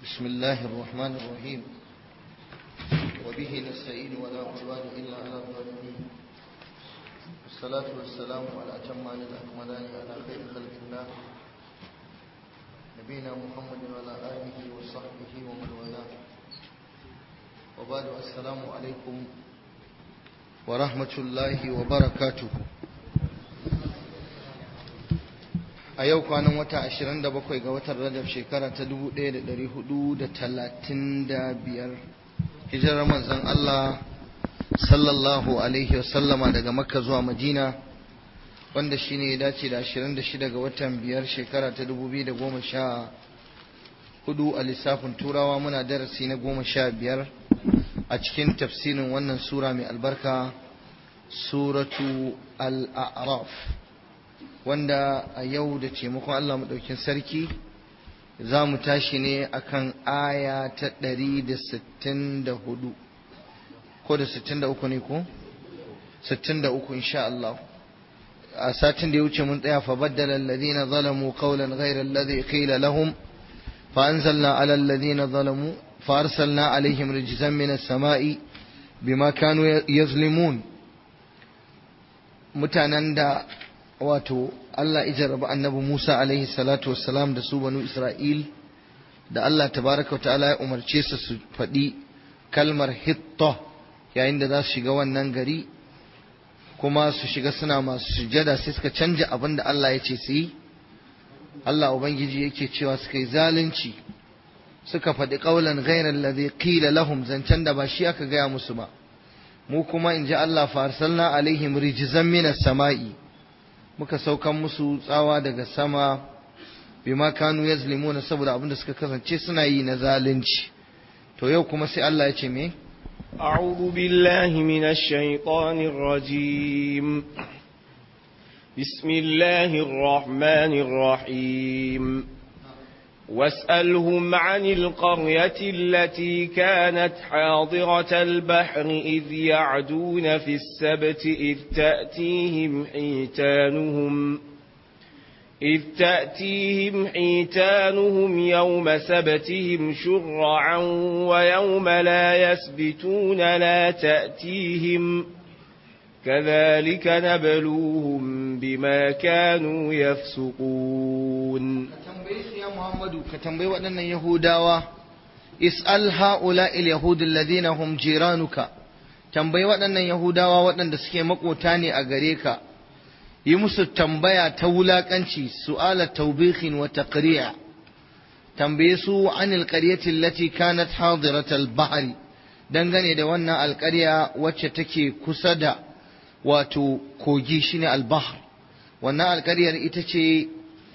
بسم الله الرحمن الرحيم وبه نستعين ولا عدوان إلا على الظالمين والصلاة والسلام على أتمان الأكملان على خير خلق الله نبينا محمد وعلى آله وصحبه ومن والاه وبعد السلام عليكم ورحمة الله وبركاته a yau kwanan wata 27 ga watan rajab shekara ta 1435 hijirar manzon Allah sallallahu alaihi wasallama daga makka zuwa madina wanda shine ya dace da 26 ga watan biyar shekara ta 2014 a lissafin turawa muna darasi na 15 a cikin tafsirin wannan sura mai albarka suratu al-a'raf wanda a yau da taimakon Allah maɗaukin sarki za mu tashi ne akan aya ta ɗari da sittin da hudu ko da sittin da uku ne ko? sittin da uku insha Allah a satin da ya wuce mun tsaya fa baddala alladhina zalamu qawlan ghayra alladhi qila lahum fa anzalna ala alladhina zalamu fa arsalna alaihim rijzan min as-sama'i bima kanu yazlimun mutanen da wato Allah ijarraba annabi Musa alaihi salatu wassalam da su banu Isra'il da Allah tabaraka ta'ala ya umarce su su faɗi kalmar hitta yayin da za su shiga wannan gari kuma su shiga suna masu sujada sai suka canja abin da Allah ya ce su yi Allah Ubangiji yake cewa suka yi zalunci suka faɗi ƙaulan ghairar ladhi qila lahum zancen da ba shi aka gaya musu ba mu kuma in ji Allah fa arsalna alaihim rijzan minas sama'i muka saukan musu tsawa daga sama bima kanu yazlimuna saboda abin da suka kasance suna yi na zalunci to yau kuma sai Allah ya ce me أعوذ بالله من الشيطان الرجيم بسم الله الرحمن الرحيم واسألهم عن القرية التي كانت حاضرة البحر إذ يعدون في السبت إذ تأتيهم حيتانهم إذ تأتيهم حيتانهم يوم سبتهم شرعا ويوم لا يسبتون لا تأتيهم كذلك نبلوهم بما كانوا يفسقون ya Muhammadu ka tambayi waɗannan Yahudawa is'al ha'ula il yahud alladhina hum jiranuka tambayi waɗannan Yahudawa waɗanda suke makota ne a gare ka yi musu tambaya ta wulakanci su'ala tawbihin wa taqri'a tambaye su anil qaryati allati kanat hadirat al-bahri dangane da wannan alƙarya wacce take kusa da wato kogi shine al-bahr wannan alƙaryar ita ce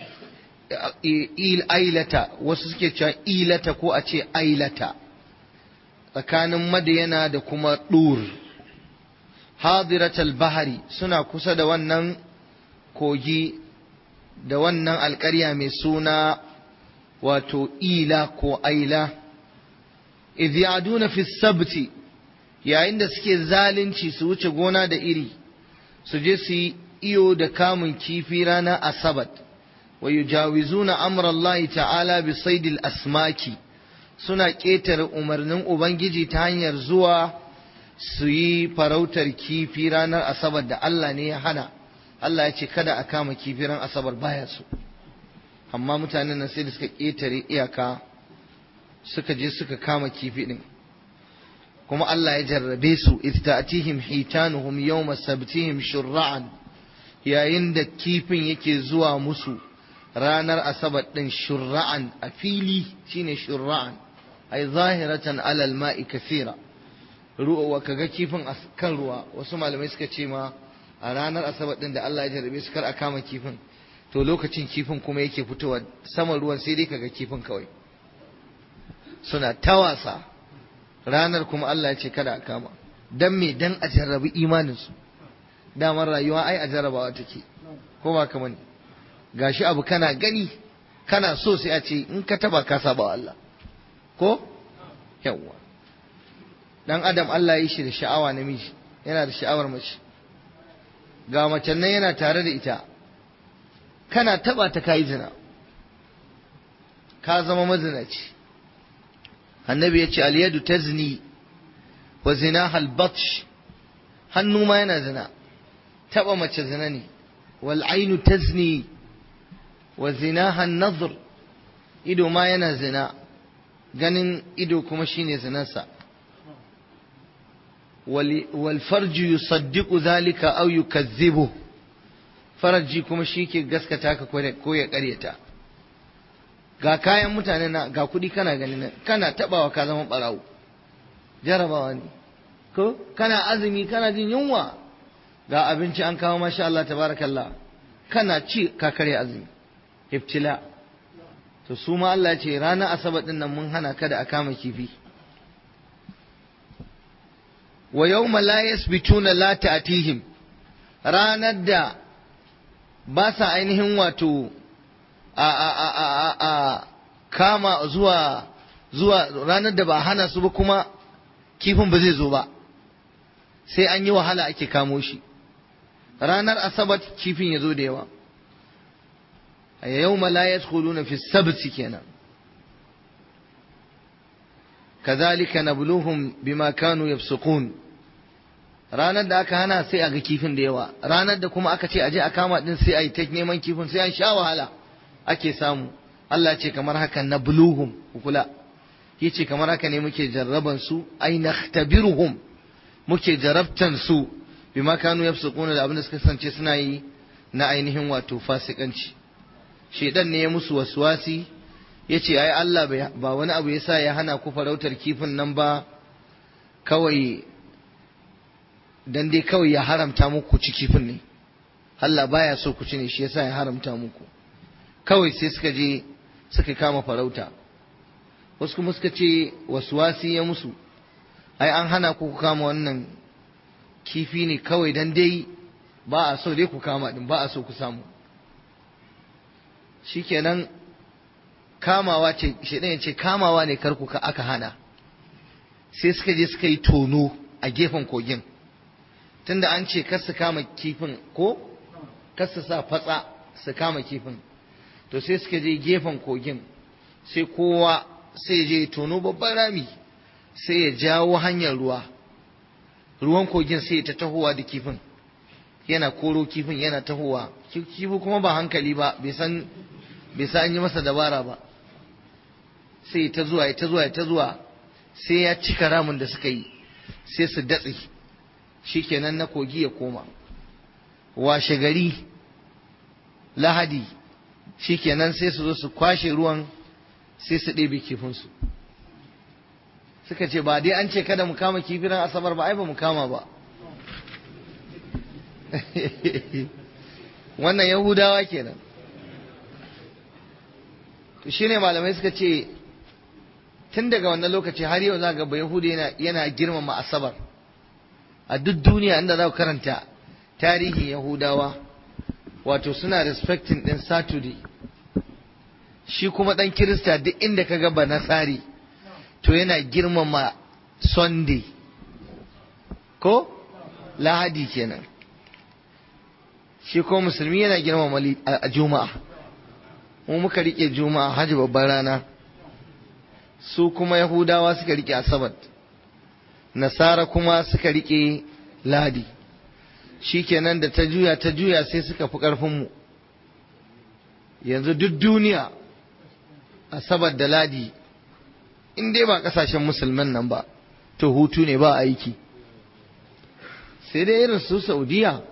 il ailata wasu suke cewa ilata ko a ce ailata tsakanin madiyana da kuma dur hadiratal bahari suna kusa da wannan kogi da wannan alƙarya mai suna wato ila ko aila idh ya'duna fi sabti yayin da suke zalunci su wuce gona da iri su je su yi iyo da kamun kifi ranar asabat ويجاوزون أمر الله تعالى بصيد الأسماك suna ƙetare umarnin Ubangiji ta hanyar zuwa su yi farautar kifi ranar Asabar da Allah ne ya hana, Allah ya ce kada a kama kifi ran Asabar baya su. Amma mutanen nan sai da suka ƙetare iyaka suka je suka kama kifi ɗin. Kuma Allah ya jarrabe su, istatihim hitanuhum yawma sabtihim shurra'an yayin da kifin yake zuwa musu ranar asabar ɗin shurra'an a fili shine shurra'an ai zahiratan alal ma'i kafira ruwa kaga kifin a kan ruwa wasu malamai suka ce ma a ranar asabar ɗin da Allah ya jarabe su kar a kama kifin to lokacin kifin kuma yake fitowa saman ruwan sai dai kaga kifin kawai suna ta wasa ranar kuma Allah ya ce kada a kama dan me dan a jarrabi imaninsu damar rayuwa ai a jarrabawa take ko ba kamar gashi abu kana gani kana so sai a ce in ka taba ka saba wa Allah ko yawwa dan adam Allah ya yi shi da sha'awa namiji yana da sha'awar mace ga macen nan yana tare da ita kana taba ta kai zina ka zama mazinaci annabi ya ce aliyadu tazni wa zinaha albatsh hannu ma yana zina taba mace zina ne wal ainu tazni wa zinaha an-nadhr ido ma yana zina ganin ido kuma shine zinarsa wal farju yusaddiqu dhalika aw yukazzibu faraji kuma shi ke gaskata ka ko ya karyata ga kayan mutane na ga kuɗi kana gani kana tabawa ka zama barawo jarabawa ne ko kana azumi kana jin yunwa ga abinci an kawo masha Allah tabarakallah kana ci ka karya azumi ibtila to su ma Allah ce ranar asabar din nan mun hana kada a kama kifi wa yawma la yasbituna la ta'tihim ranar da ba sa ainihin wato a a a a a kama zuwa zuwa ranar da ba hana su ba kuma kifin ba zai zo ba sai an yi wahala ake kamo shi ranar asabar kifin ya zo da yawa a yau la yadkhuluna fi sabti kenan kazalika nabluhum bima kanu yafsukun ranar da aka hana sai a ga kifin da yawa ranar da kuma aka ce aje a kama din sai a yi ta neman kifin sai an sha wahala ake samu Allah ce kamar haka nabluhum kula yace kamar haka ne muke jarraban su ai nakhtabiruhum muke jarabtan su bima kanu yafsukuna da abin da suka kasance suna yi na ainihin wato fasikanci shedan ne ya musu waswasi yace ai Allah ba wani abu yasa ya hana ku farautar kifin nan ba kawai dan dai kawai ya haramta muku ci kifin ne Allah baya so ku ci ne shi yasa ya haramta muku kawai sai suka je suka kama farauta wasu kuma suka ce waswasi ya musu ai an hana ku kama wannan kifi ne kawai dan dai ba a so dai ku kama din ba a so ku samu shikenan kamawa ce shedan ce kamawa ne karku ka aka hana sai suka je suka yi tono a gefen kogin tunda an ce kar su kama kifin ko kar su sa fatsa su kama kifin to sai suka je gefen kogin sai kowa sai je tono babban rami sai ya jawo hanyar ruwa ruwan kogin sai ta tahowa da kifin yana koro kifin yana tahowa kifi kuma ba hankali ba bai san bai san an yi masa dabara ba sai ta zuwa ta zuwa ta zuwa sai ya cika ramin da suka yi sai su datse shikenan na kogi ya koma washe gari lahadi shikenan sai su zo su kwashe ruwan sai su ɗebe kifinsu suka ce ba dai an ce kada mu kama kifiran asabar ba ai ba mu kama ba wannan yahudawa kenan to shine malamai suka ce tun daga wannan lokaci har yau za ga ba yahudi yana, yana girmama asabar a duk duniya inda za ku karanta tarihin yahudawa wato suna respecting din saturday shi kuma dan kirista duk inda ka ga ba nasari to yana girmama sunday ko lahadi kenan shi ko musulmi yana girmama a juma'a mu muka rike juma'a hajji babban rana su kuma yahudawa suka rike asabar nasara kuma suka rike ladi shikenan da ta juya ta juya sai suka fi ƙarfinmu yanzu duk duniya asabar da ladi in dai ba ƙasashen musulman nan ba to hutu ne ba aiki sai dai irin su saudiya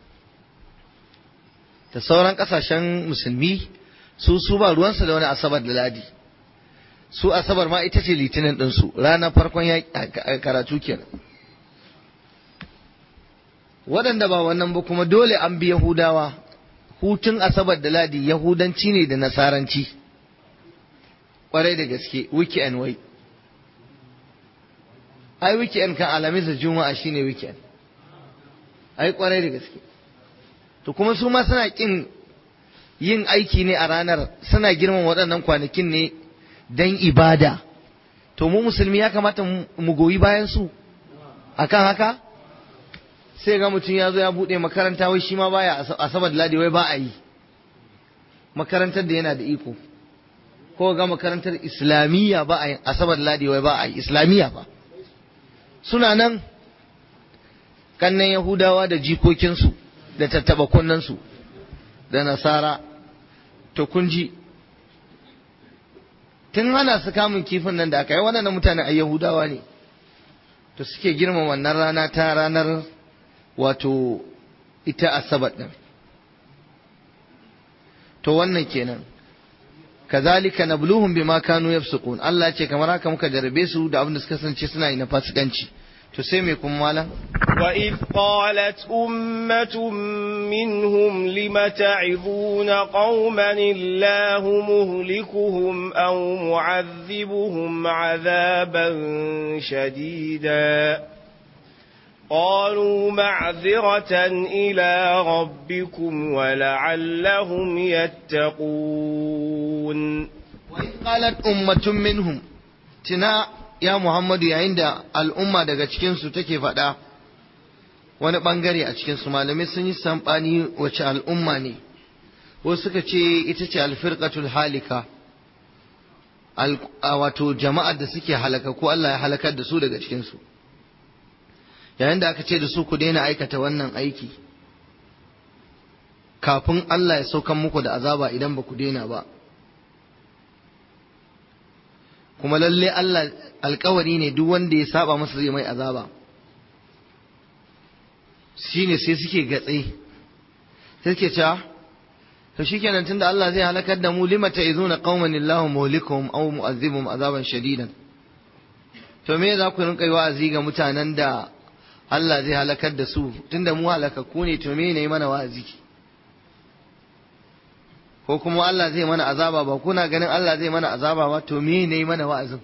da sauran ƙasashen musulmi su su ba ruwansu da wani asabar da ladi su asabar ma ita ce litinin ɗinsu ranar farkon karatu kenan waɗanda ba wannan ba kuma dole an bi yahudawa hutun asabar da ladi yahudanci ne da nasaranci ƙwarai da gaske weekend wai ai weekend kan alamis da juma'a shine weekend ai ƙwarai da gaske to kuma su ma suna ƙin yin aiki ne a ranar suna girman waɗannan kwanakin ne don ibada to mu musulmi ya kamata mu goyi bayan su akan haka sai ga mutum ya zo ya buɗe makaranta wai shi ma baya asabar ladi wai ba a yi makarantar da yana da iko ko ga makarantar islamiyya ba a yi asabar ladi wai ba a yi islamiyya ba suna nan kannan yahudawa da jikokinsu da tattaba kunnansu da nasara to kun ji tun hana su kamun kifin nan da aka yi waɗannan mutane a yahudawa ne to suke girma wannan rana ta ranar wato ita asabar ɗin to wannan kenan kazalika nabluhum bima kanu yafsukun Allah ya ce kamar haka muka jarabe su da abin da suka kasance suna yi na fasikanci to sai me kuma malam وإذ قالت أمة منهم لم تعظون قوما الله مهلكهم أو معذبهم عذابا شديدا قالوا معذرة إلى ربكم ولعلهم يتقون وإذ قالت أمة منهم تنا ya Muhammadu yayin da al'umma daga cikinsu take faɗa wani ɓangare a cikinsu malamai sun yi saɓani wace al'umma ne wasu suka ce ita ce alfirƙatul halika wato jama'ar da suke halaka ko Allah ya halakar da su daga cikinsu yayin da aka ce da su ku daina aikata wannan aiki kafin Allah ya saukan muku da azaba idan ba ku daina ba kuma lalle Allah alkawari ne duk wanda ya saba masa zai mai azaba shine sai suke gatse sai suke cewa to shikenan tunda Allah zai halakar da mu lima ta'izuna qauman illahu muhlikuhum aw mu'azzibuhum azaban shadidan to me za ku rinka yi wa'azi ga mutanen da Allah zai halakar da su tunda mu halakakku ne to me ne mana wa'azi ko kuma Allah zai mana azaba ba kuna ganin Allah zai mana azaba ba to me ne mana wa'azin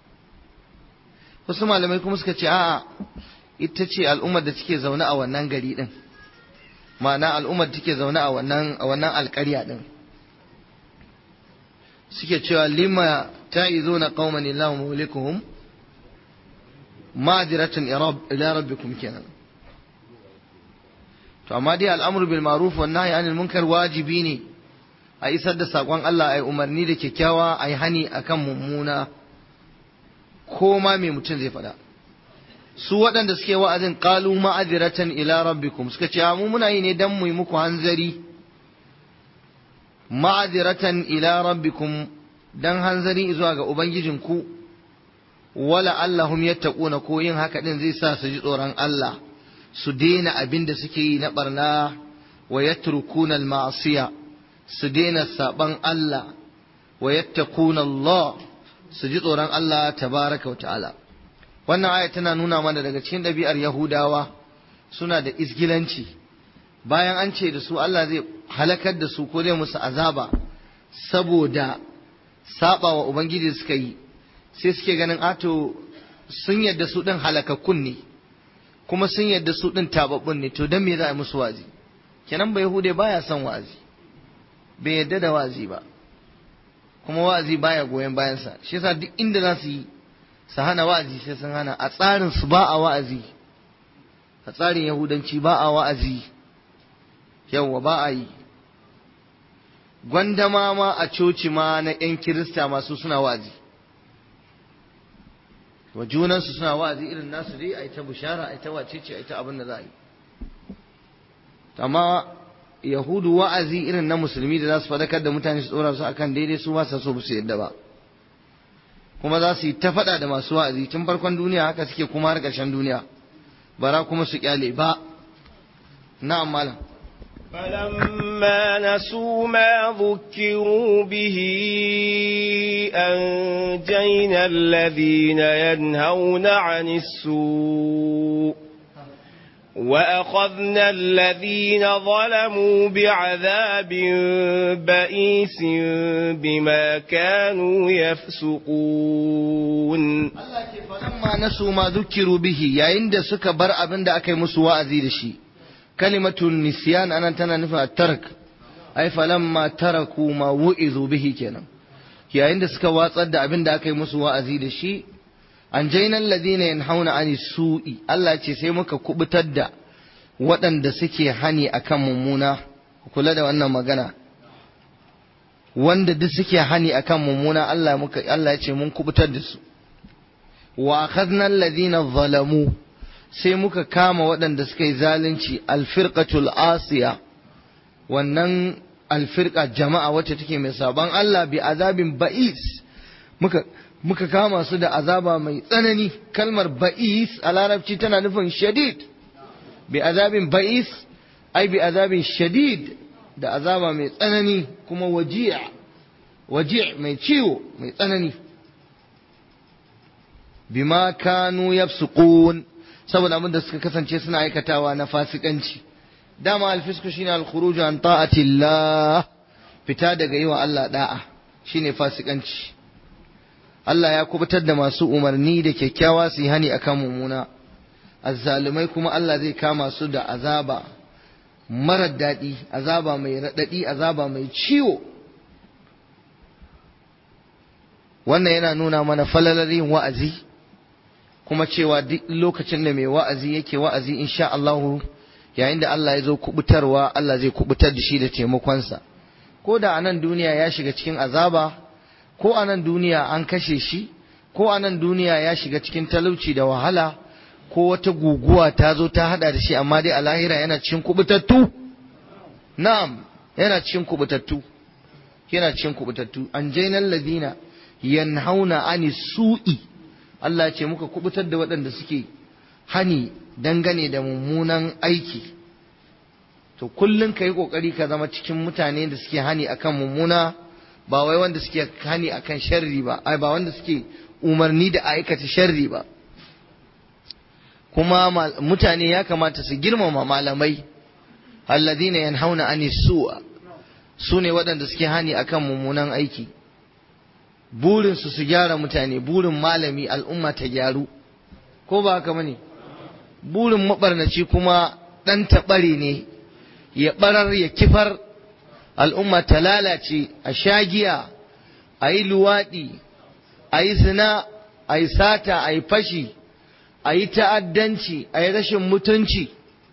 wasu malamai kuma suka ce a'a ita ce al'ummar da take zaune a wannan gari din ma'ana al'ummar da take zaune a wannan a wannan alƙarya din suke cewa lima ta'izuna qauman illahu mulikuhum ma'diratan ila rabbikum kenan to amma dai al'amru bil ma'ruf wan nahyi anil munkar wajibi ne a isar da saƙon Allah a yi umarni da kyakkyawa a yi hani a kan mummuna ko ma mai mutum zai faɗa su waɗanda suke wa'azin ƙalu ma'adiratan ila rabbikum suka ce mu muna yi ne don mu yi muku hanzari ma'adiratan ila rabbikum don hanzari zuwa ga ubangijinku wala allahum yattaquna ko yin haka din zai sa su ji tsoron Allah su daina abin da suke yi na barna wa yatrukuna al-ma'siyah su daina saban Allah wa yattaquna Allah su ji tsoron Allah tabaraka wa ta'ala wannan aya tana nuna mana daga cikin ɗabi'ar Yahudawa suna da isgilanci bayan an ce da su Allah zai halakar da su ko zai musu azaba saboda saba wa ubangiji suka yi sai suke ganin ato sun yadda su ɗin halakakkun ne kuma sun yadda su ɗin tababbun ne to don me za a yi musu wazi kenan ba Yahude baya son wazi bai yadda da wa'azi ba kuma wa'azi baya goyon bayansa shi yasa duk inda za su yi su hana wa'azi sai sun hana a tsarin su ba a wa'azi a tsarin yahudanci ba a wa'azi yawwa ba a yi gwandama ma a coci ma na 'yan kirista masu suna wa'azi wa junansu suna wa'azi irin nasu dai a yi ta bushara a yi ta wacece a yi ta abin da za a yi amma yahudu wa'azi irin na musulmi da za su fadakar da mutane su tsora su akan daidai su ba sa so su yadda ba kuma za su yi ta faɗa da masu wa'azi tun farkon duniya haka suke kuma har ƙarshen duniya bara kuma su kyale ba na'am malam فلما نسوا ما ذكروا به أنجينا الذين ينهون عن السوء وأخذنا الذين ظلموا بعذاب بئيس بما كانوا يفسقون فلما نسوا ما ذكروا به يا عند سك بر أبن دا أكي مسوا أزيد شي كلمة النسيان أنا تنا نفع الترك أي فلما تركوا ما وئذوا به كنا يا عند سك واصد أبن دا أكي مسوا أزيد شي an jainan ladina yanhauna ani su'i Allah ce sai muka kubutar da waɗanda suke hani akan mummuna kula da wannan magana wanda duk suke hani akan mummuna Allah muka Allah ya ce mun kubutar da su wa akhadna alladhina zalamu sai muka kama waɗanda suka yi zalunci alfirqatul asiya wannan alfirqa jama'a wacce take mai saban Allah bi azabin ba'is muka muka kama su da azaba mai tsanani kalmar ba'is a larabci tana nufin shadid bi azabin ba'is ai bi azabin shadid da azaba mai tsanani kuma waji'a waji' mai ciwo mai tsanani bima kanu yafsuqun saboda abin da suka kasance suna aikatawa na fasikanci dama alfisku shine alkhuruju an ta'atillah fita daga yi wa Allah da'a shine fasikanci Allah ya kubutar da masu umarni da kyakkyawa su yi hani akan mummuna azzalumai kuma Allah zai kama su da azaba marar daɗi azaba mai raɗaɗi azaba mai ciwo wannan yana nuna mana falalar yin wa'azi kuma cewa duk lokacin da mai wa'azi yake wa'azi insha Allah yayin da Allah ya zo kubutarwa Allah zai kubutar da shi da taimakonsa ko da a nan duniya ya shiga cikin azaba ko a nan duniya an kashe shi ko a nan duniya ya shiga cikin talauci da wahala ko wata guguwa ta zo ta hada da shi amma dai a lahira yana cikin kubutattu na'am yana cikin kubutattu yana cikin kubutattu an jainal ladina yanhauna ani su'i Allah ce muka kubutar da waɗanda suke hani dangane da mummunan aiki to kullum ka yi ƙoƙari ka zama cikin mutane da suke hani akan mummuna ba wai wanda suke hani akan sharri ba ai ba wanda suke umarni da aikata sharri ba kuma mutane ya kamata su girmama malamai alladhina yanhauna ani su'a su ne waɗanda suke hani akan mummunan aiki burinsu su gyara mutane burin malami al'umma ta gyaru ko ba haka bane burin mabarnaci kuma ɗan taɓare ne ya ɓarar ya kifar al'umma ta lalace a shagiya a yi luwaɗi a yi zina a yi sata a yi fashi a yi ta'addanci a yi rashin mutunci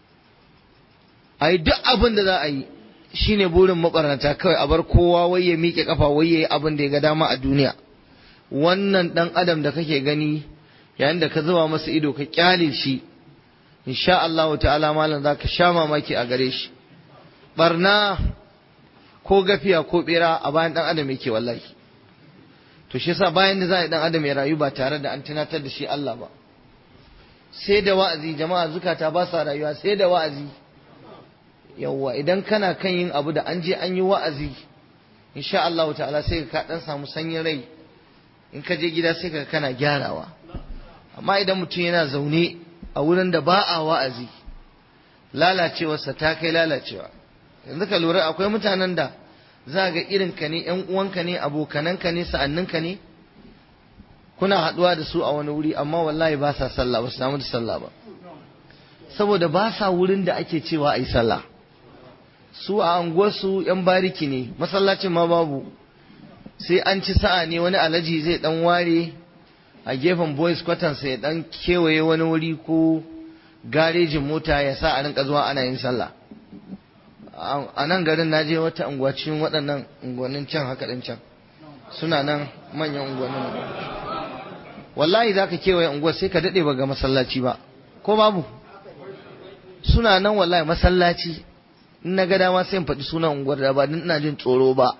a yi duk abin da za a yi shine burin mabarnata kawai a bar kowa wai ya miƙe kafa wai ya yi abin da ya ga dama a duniya wannan ɗan adam da kake gani yayin da ka zuba masa ido ka kyale shi insha Allah ta'ala malam za ka sha mamaki a gare shi barna ko gafiya ko bera a bayan ɗan adam yake wallahi to shi yasa bayan da za a yi ɗan adam ya rayu ba tare da an tunatar da shi Allah ba sai da wa'azi jama'a zukata ba sa rayuwa sai da wa'azi yawwa idan kana kan yin abu da an je an yi wa'azi insha Allah ta'ala sai ka dan samu sanyin rai in ka je gida sai ka kana gyarawa amma idan mutum yana zaune a wurin da ba a wa'azi lalacewarsa ta kai lalacewa yanzu ka lura akwai mutanen da za ga irin ka ne yan uwanka ne abokananka ne sa'anninka ne kuna haɗuwa da su a wani wuri amma wallahi ba sa sallah ba su samu da sallah ba saboda ba sa wurin da ake cewa a yi sallah su a anguwarsu yan bariki ne masallacin ma babu sai an ci sa'a ne wani alaji zai dan ware a gefen boys kwatansa ya dan kewaye wani wuri ko garejin mota ya sa a rinka zuwa ana yin sallah a nan garin na je wata unguwa cikin waɗannan unguwannin can haka ɗin can suna nan manyan unguwannin wallahi za ka kewaye unguwar sai ka daɗe ba ga masallaci ba ko babu suna nan wallahi masallaci in na ga dama sai in faɗi sunan unguwar da ba ina jin tsoro ba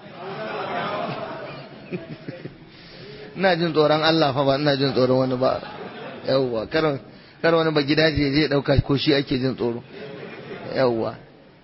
ina jin tsoron Allah fa ba ina jin tsoron wani ba yawwa kar kar wani ba gidaje zai dauka ko shi ake jin tsoro yawwa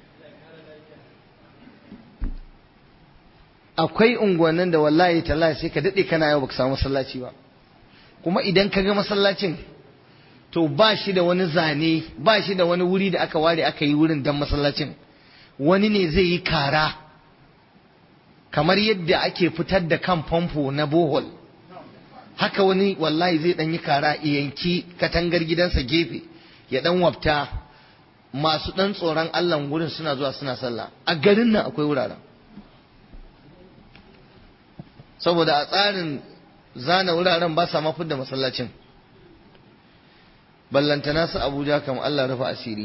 akwai unguwannin da wallahi tallahi sai ka dade kana yau baka samu masallaci ba kuma idan ka ga masallacin to ba shi da wani zane ba shi da wani wuri da aka ware aka yi wurin dan masallacin wani ne zai yi kara kamar yadda ake fitar da kan famfo na bohol haka wani wallahi zai dan yi kara yanki katangar gidansa gefe ya dan wafta masu dan tsoron Allah wurin suna zuwa suna sallah a garin nan akwai wuraren saboda a tsarin zana wuraren ba sa mafi da masallacin ballantana su abuja kam Allah rufa asiri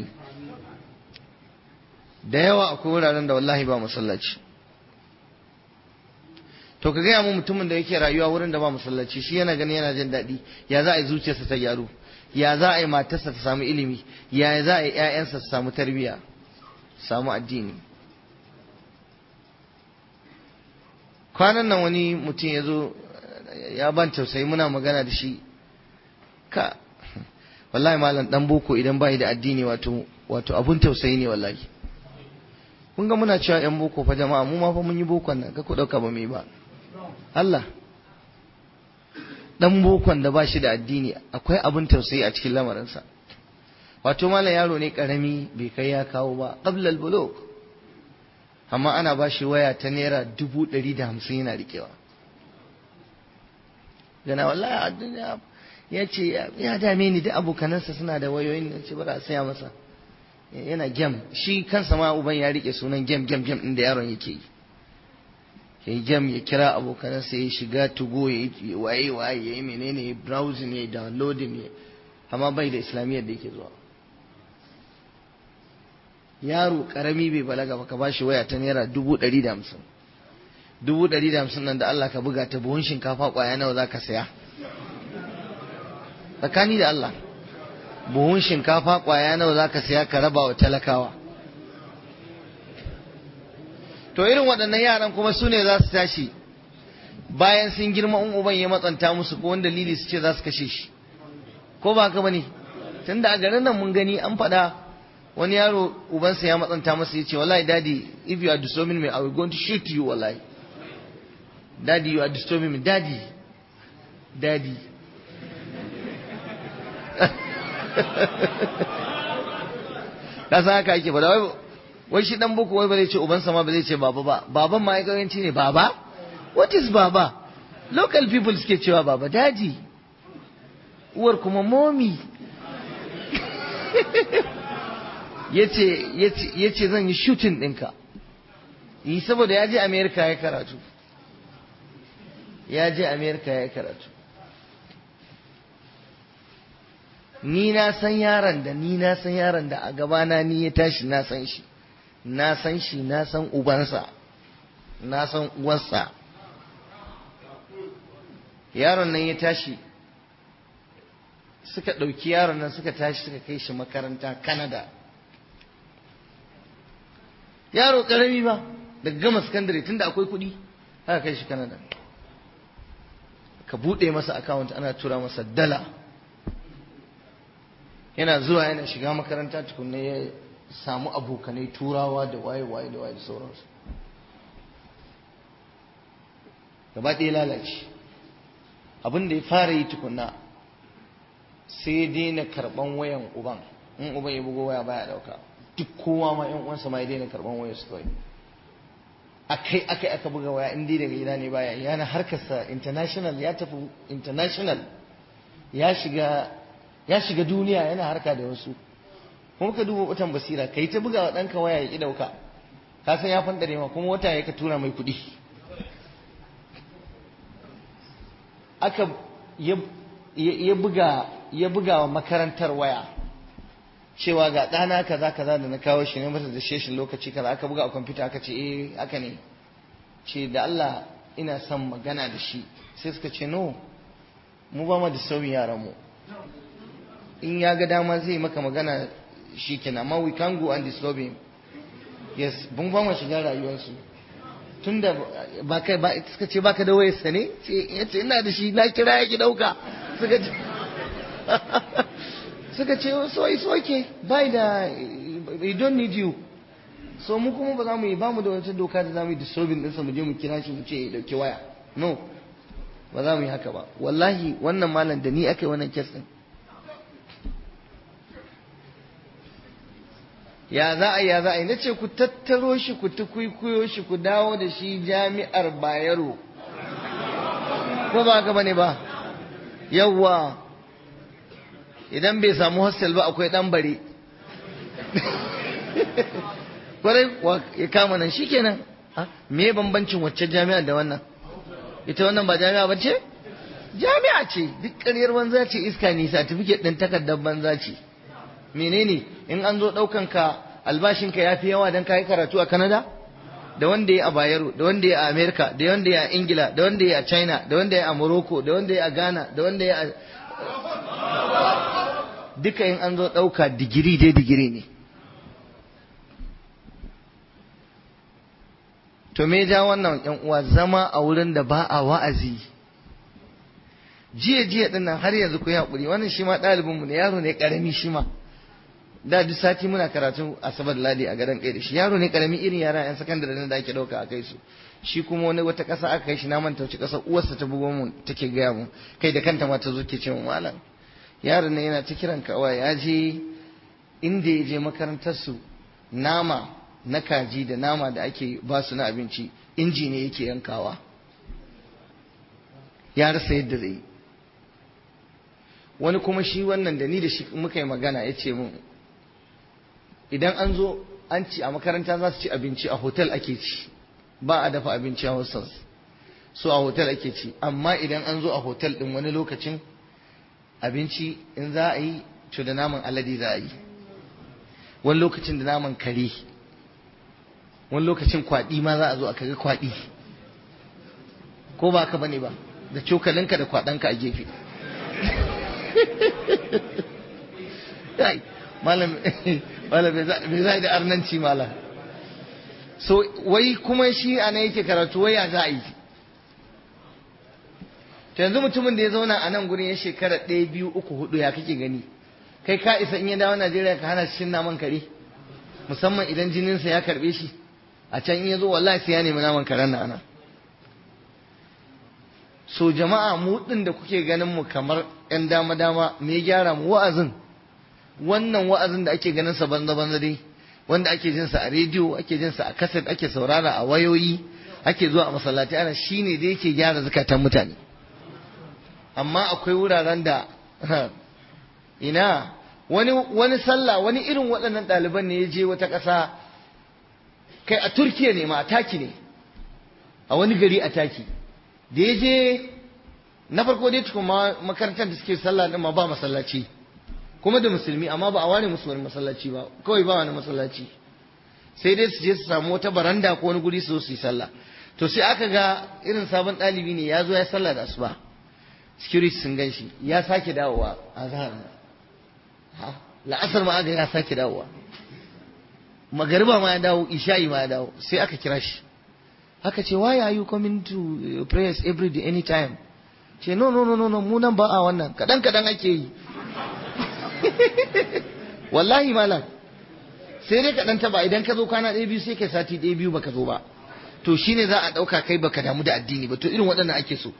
da yawa akwai wuraren da wallahi ba masallaci to ka gaya mu mutumin da yake rayuwa wurin da ba masallaci shi yana gani yana jin daɗi ya za a yi zuciyarsa ta gyaru ya za a yi matarsa ta samu ilimi ya za a yi ƴaƴansa su samu tarbiyya samu addini kwanan nan wani mutum ya zo ya ban tausayi muna magana da shi ka wallahi malam dan boko idan bai da addini wato wato abun tausayi ne wallahi kun ga muna cewa yan boko fa jama'a mu ma fa mun yi bokon nan ka ku dauka ba mai ba Allah dan bokon da ba shi da addini akwai abun tausayi a cikin lamarinsa wato malam yaro ne karami bai kai ya kawo ba qabla al amma ana ba shi waya ta naira dubu ɗari da hamsin yana rikewa gana wallahi ya ce ya dame ni da abokanansa suna da wayoyin da ce bara a saya masa yana gem shi kansa ma uban ya rike sunan gem gem gem ɗin da yaron yake yi ya yi gem ya kira abokanansa ya shiga tugo ya yi waye waye ya yi menene ya browsing ya yi downloading ya amma bai da islamiyyar da yake zuwa yaro karami bai balaga ba ka bashi waya ta naira dubu ɗari da hamsin dubu ɗari da hamsin nan da Allah ka buga ta buhun shinkafa ƙwaya nawa za ka saya tsakani da Allah buhun shinkafa ƙwaya nawa za ka saya ka raba wa talakawa to irin waɗannan yaran kuma su ne za su tashi bayan sun girma in uban ya matsanta musu ko wani dalili su ce za su kashe shi ko ba haka bane tunda a garin nan mun gani an faɗa wani yaro ubansa ya matsanta masa ya ce wallahi daddy if you are disturbing me I will going to shoot you wallahi daddy you are disturbing me daddy daddy ka san haka ake faɗa wai wai shi dan boko wai ba zai ce ubansa ma ba zai ce baba ba baban ma yawanci ne baba what is baba local people suke cewa baba daddy uwar kuma mommy ya ce zan yi shutin ɗinka yi saboda ya je amerika ya karatu ya je amerika ya karatu ni na san yaron da ni na san yaron da a gabana ni ya tashi na san shi na san shi na san ubansa na san uwarsa yaron nan ya tashi suka ɗauki yaron nan suka tashi suka kai shi makaranta Canada. Yaro ƙarami ba, daga gama sakandare tunda akwai kuɗi, haka kai shi Canada. Ka buɗe masa akawunt ana tura masa dala. Yana zuwa yana shiga makaranta tukunna ya samu abokanai turawa da waye-waye da waye da sauransu. Gaba ɗaya lalace. Abin da ya fara yi tukunna sai daina karban wayan uban in uban ya bugo waya baya dauka duk kowa ma yan uwansa ma ya daina karban wayar su kawai akai akai aka buga waya in dai daga gida ne baya yana harkarsa international ya tafi international ya shiga ya shiga duniya yana harka da wasu kuma ka duba watan basira kai ta buga wa ɗanka waya ya ki dauka ka san ya fandare ma kuma wata ya ka tura mai kuɗi aka ya buga ya buga wa makarantar waya cewa ga ɗana kaza kaza da na kawo shi ne mata da sheshin lokaci kaza aka buga a kwamfuta aka ce eh haka ne ce da Allah ina son magana da shi sai suka ce no mu ba mu da sauyin yaran mu in ya ga dama zai maka magana shi kenan amma we can go and disturb him yes mun ba mu shiga rayuwarsu tunda ba kai ba suka ce baka da wayarsa ne ce yace ina da shi na kira ya ki dauka suka ce suka ce so it's okay bai da we don't need you so mu kuma ba za mu yi ba mu da wata doka da za mu yi disturbing ɗinsa mu je mu kira shi mu ce ya dauki waya no ba za mu yi haka ba wallahi wannan malam da ni aka yi wannan kes ɗin ya za a ya za a yi na ce ku tattaro shi ku tukwikwiyo shi ku dawo da shi jami'ar bayero ko ba haka bane ba yawwa idan bai samu hostel ba akwai dan bare kwarai ya kama nan shikenan me bambancin wacce jami'a da wannan ita wannan ba jami'a ba ce jami'a ce duk ƙaryar banza ce iska ne certificate ɗin takardar banza ce menene in an zo ɗaukan ka albashin ka yafi yawa dan kayi karatu a Canada da wanda ya a Bayero da wanda ya a America da wanda ya a Ingila da wanda ya a China da wanda ya a Morocco da wanda ya a Ghana da wanda ya a duka in an zo ɗauka digiri dai digiri ne to me ja wannan yan uwa zama a wurin da ba a wa'azi jiya jiya din nan har yanzu ku yi haƙuri wannan shi ma ɗalibinmu ne yaro ne ƙarami shi ma da duk sati muna karatu asabar ladi a gadon kai da shi yaro ne ƙarami irin yara yan sakandare na da ake ɗauka a kai su shi kuma wani wata ƙasa aka kai shi na manta wace ƙasa uwarsa ta bugo mu take gaya mu kai da kanta ma ta zo ke ce mu malam yaron nan yana ta kiran kawai ya je inda ya je makarantar su nama na kaji da nama da ake ba su na abinci inji ne yake yankawa ya rasa yadda zai wani kuma shi wannan da ni da shi muka yi magana ya ce mun idan an zo an ci a makaranta za su ci abinci a hotel ake ci ba a dafa abinci a hostels so a hotel ake ci amma idan an zo a hotel din wani lokacin abinci in za a yi to da naman alade za a yi wani lokacin da naman kare wani lokacin kwaɗi ma za a zo a kaga kwaɗi ko ba ka bane ba da cokalinka da kwaɗanka a gefe malam bai za da arnanci malam so wai kuma shi a nan yake karatu waya za a yi to yanzu mutumin da ya zauna a nan gurin ya shekara ɗaya biyu uku hudu ya kake gani kai ka isa in ya dawo najeriya ka hana shi naman kare musamman idan jininsa ya karɓe shi a can in ya zo wallahi sai ya nemi naman karen na ana so jama'a mu din da kuke ganin mu kamar yan dama dama me gyara mu wa'azin wannan wa'azin da ake ganin sa banza banza dai wanda ake jin sa a rediyo ake jin sa a kaset ake saurara a wayoyi ake zuwa a masallaci ana shine da yake gyara zakatan mutane amma akwai wuraren da ina wani wani sallah wani irin waɗannan ɗaliban ne ya je wata ƙasa kai a turkiya ne ma a taki ne a wani gari a taki da ya je na farko dai tukun makarantar da suke sallah din ma ba masallaci kuma da musulmi amma ba a ware musu wani masallaci ba kawai ba wani masallaci sai dai su je su samu wata baranda ko wani guri su su yi sallah to sai aka ga irin sabon ɗalibi ne ya zo ya sallah da asuba security sun gan shi ya sake dawowa a zahar la'asar ma aga ya sake dawowa magariba ma ya dawo isha'i ma ya dawo sai aka kira shi aka ce why are you coming to prayers every day anytime ce no no no no no mu nan ba a wannan kadan kadan ake yi wallahi malam sai dai kadan ta ba idan ka zo kwana ɗaya biyu sai kai sati ɗaya biyu baka zo ba to shine za a ɗauka kai baka damu da addini ba to irin waɗannan ake so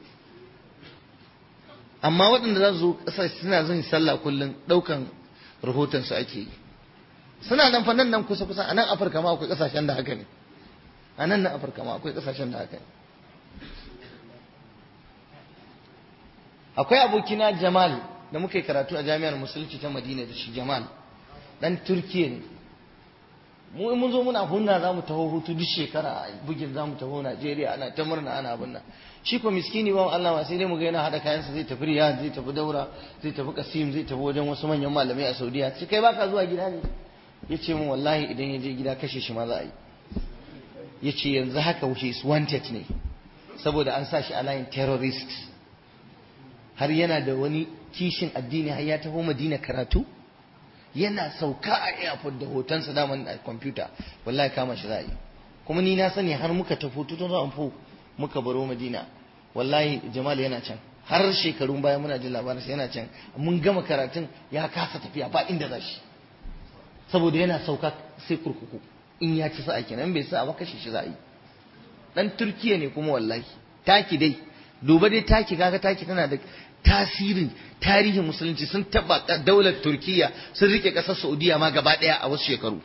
amma waɗanda za su zo ƙasa suna zan sallah kullum ɗaukan rahoton su ake yi suna nan fa nan nan kusa kusa a nan afirka ma akwai ƙasashen da haka ne a nan na afirka ma akwai ƙasashen da haka ne akwai abokina jamal da muka yi karatu a jami'ar musulunci ta madina da shi jamal dan turkiya ne mu in mun zo muna hunna za mu taho hutu duk shekara a bugin za mu taho najeriya ana ta murna ana abin nan shi ko miskini ba Allah ma sai dai mu ga yana hada kayansa zai tafi riyad zai tafi daura zai tafi kasim zai tafi wajen wasu manyan malamai a saudiya sai kai baka zuwa gida ne ya ce min wallahi idan ya je gida kashe shi ma za a yi ya ce yanzu haka wuce is wanted ne saboda an sa shi a layin terrorist har yana da wani kishin addini har ya taho madina karatu yana sauka a airport da hotonsa daman a kwamfuta wallahi kama shi za a yi kuma ni na sani har muka tafi tutun za fo muka baro madina wallahi jamal yana can har shekarun baya muna jin labarinsa yana can mun gama karatun ya kasa tafiya ba inda za shi saboda yana sauka sai kurkuku in ya ci sa'a kenan bai sa ba kashe shi za a yi dan turkiya ne kuma wallahi taki dai duba dai taki kaga taki tana da tasirin tarihin musulunci sun taba daular turkiya sun rike kasar saudiya ma gaba daya a wasu shekaru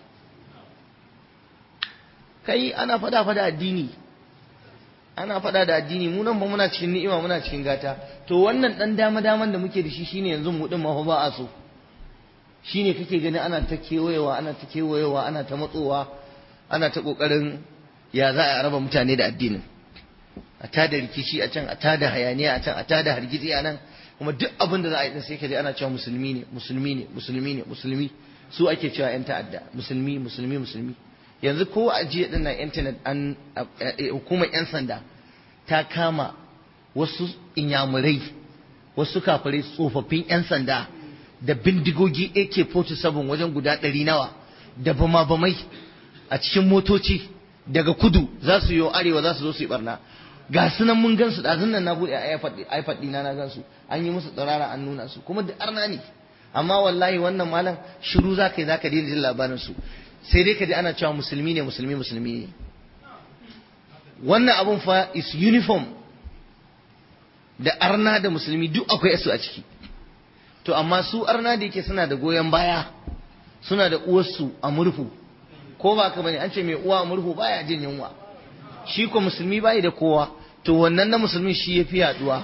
kai ana fada fada addini ana fada da addini mu nan ba muna cikin ni'ima muna cikin gata to wannan dan dama daman da muke da shi shine yanzu mu din ma ba a so shine kake gani ana ta kewayewa ana ta kewayewa ana ta matsowa ana ta kokarin ya za a raba mutane da addinin a tada rikici a can a tada hayaniya a can a tada hargitsi a nan kuma duk abin da za a yi sai ka je ana cewa musulmi ne musulmi ne musulmi ne musulmi su ake cewa yan ta'adda musulmi musulmi musulmi yanzu ko a jiya din nan internet an hukumar yan sanda ta kama wasu inyamurai wasu kafirai tsofaffin yan sanda da bindigogi AK47 wajen guda ɗari nawa da bama-bamai a cikin motoci daga kudu za su yi arewa za su zo su yi barna ga su nan mun gansu ɗazun nan na buɗe iPad ɗina na gansu an yi musu tsirara an nuna su kuma da arna ne amma wallahi wannan malam shiru za ka yi za ka daina jin labarin su sai dai ka ji ana cewa musulmi ne musulmi musulmi ne wannan abun fa is uniform da arna da musulmi duk akwai su a ciki to amma su arna da yake suna da goyon baya suna da uwarsu a murhu ko ba ka bane an ce mai uwa a murhu baya jin yunwa shi ko musulmi bai da kowa to wannan na musulmi shi ya fi yaduwa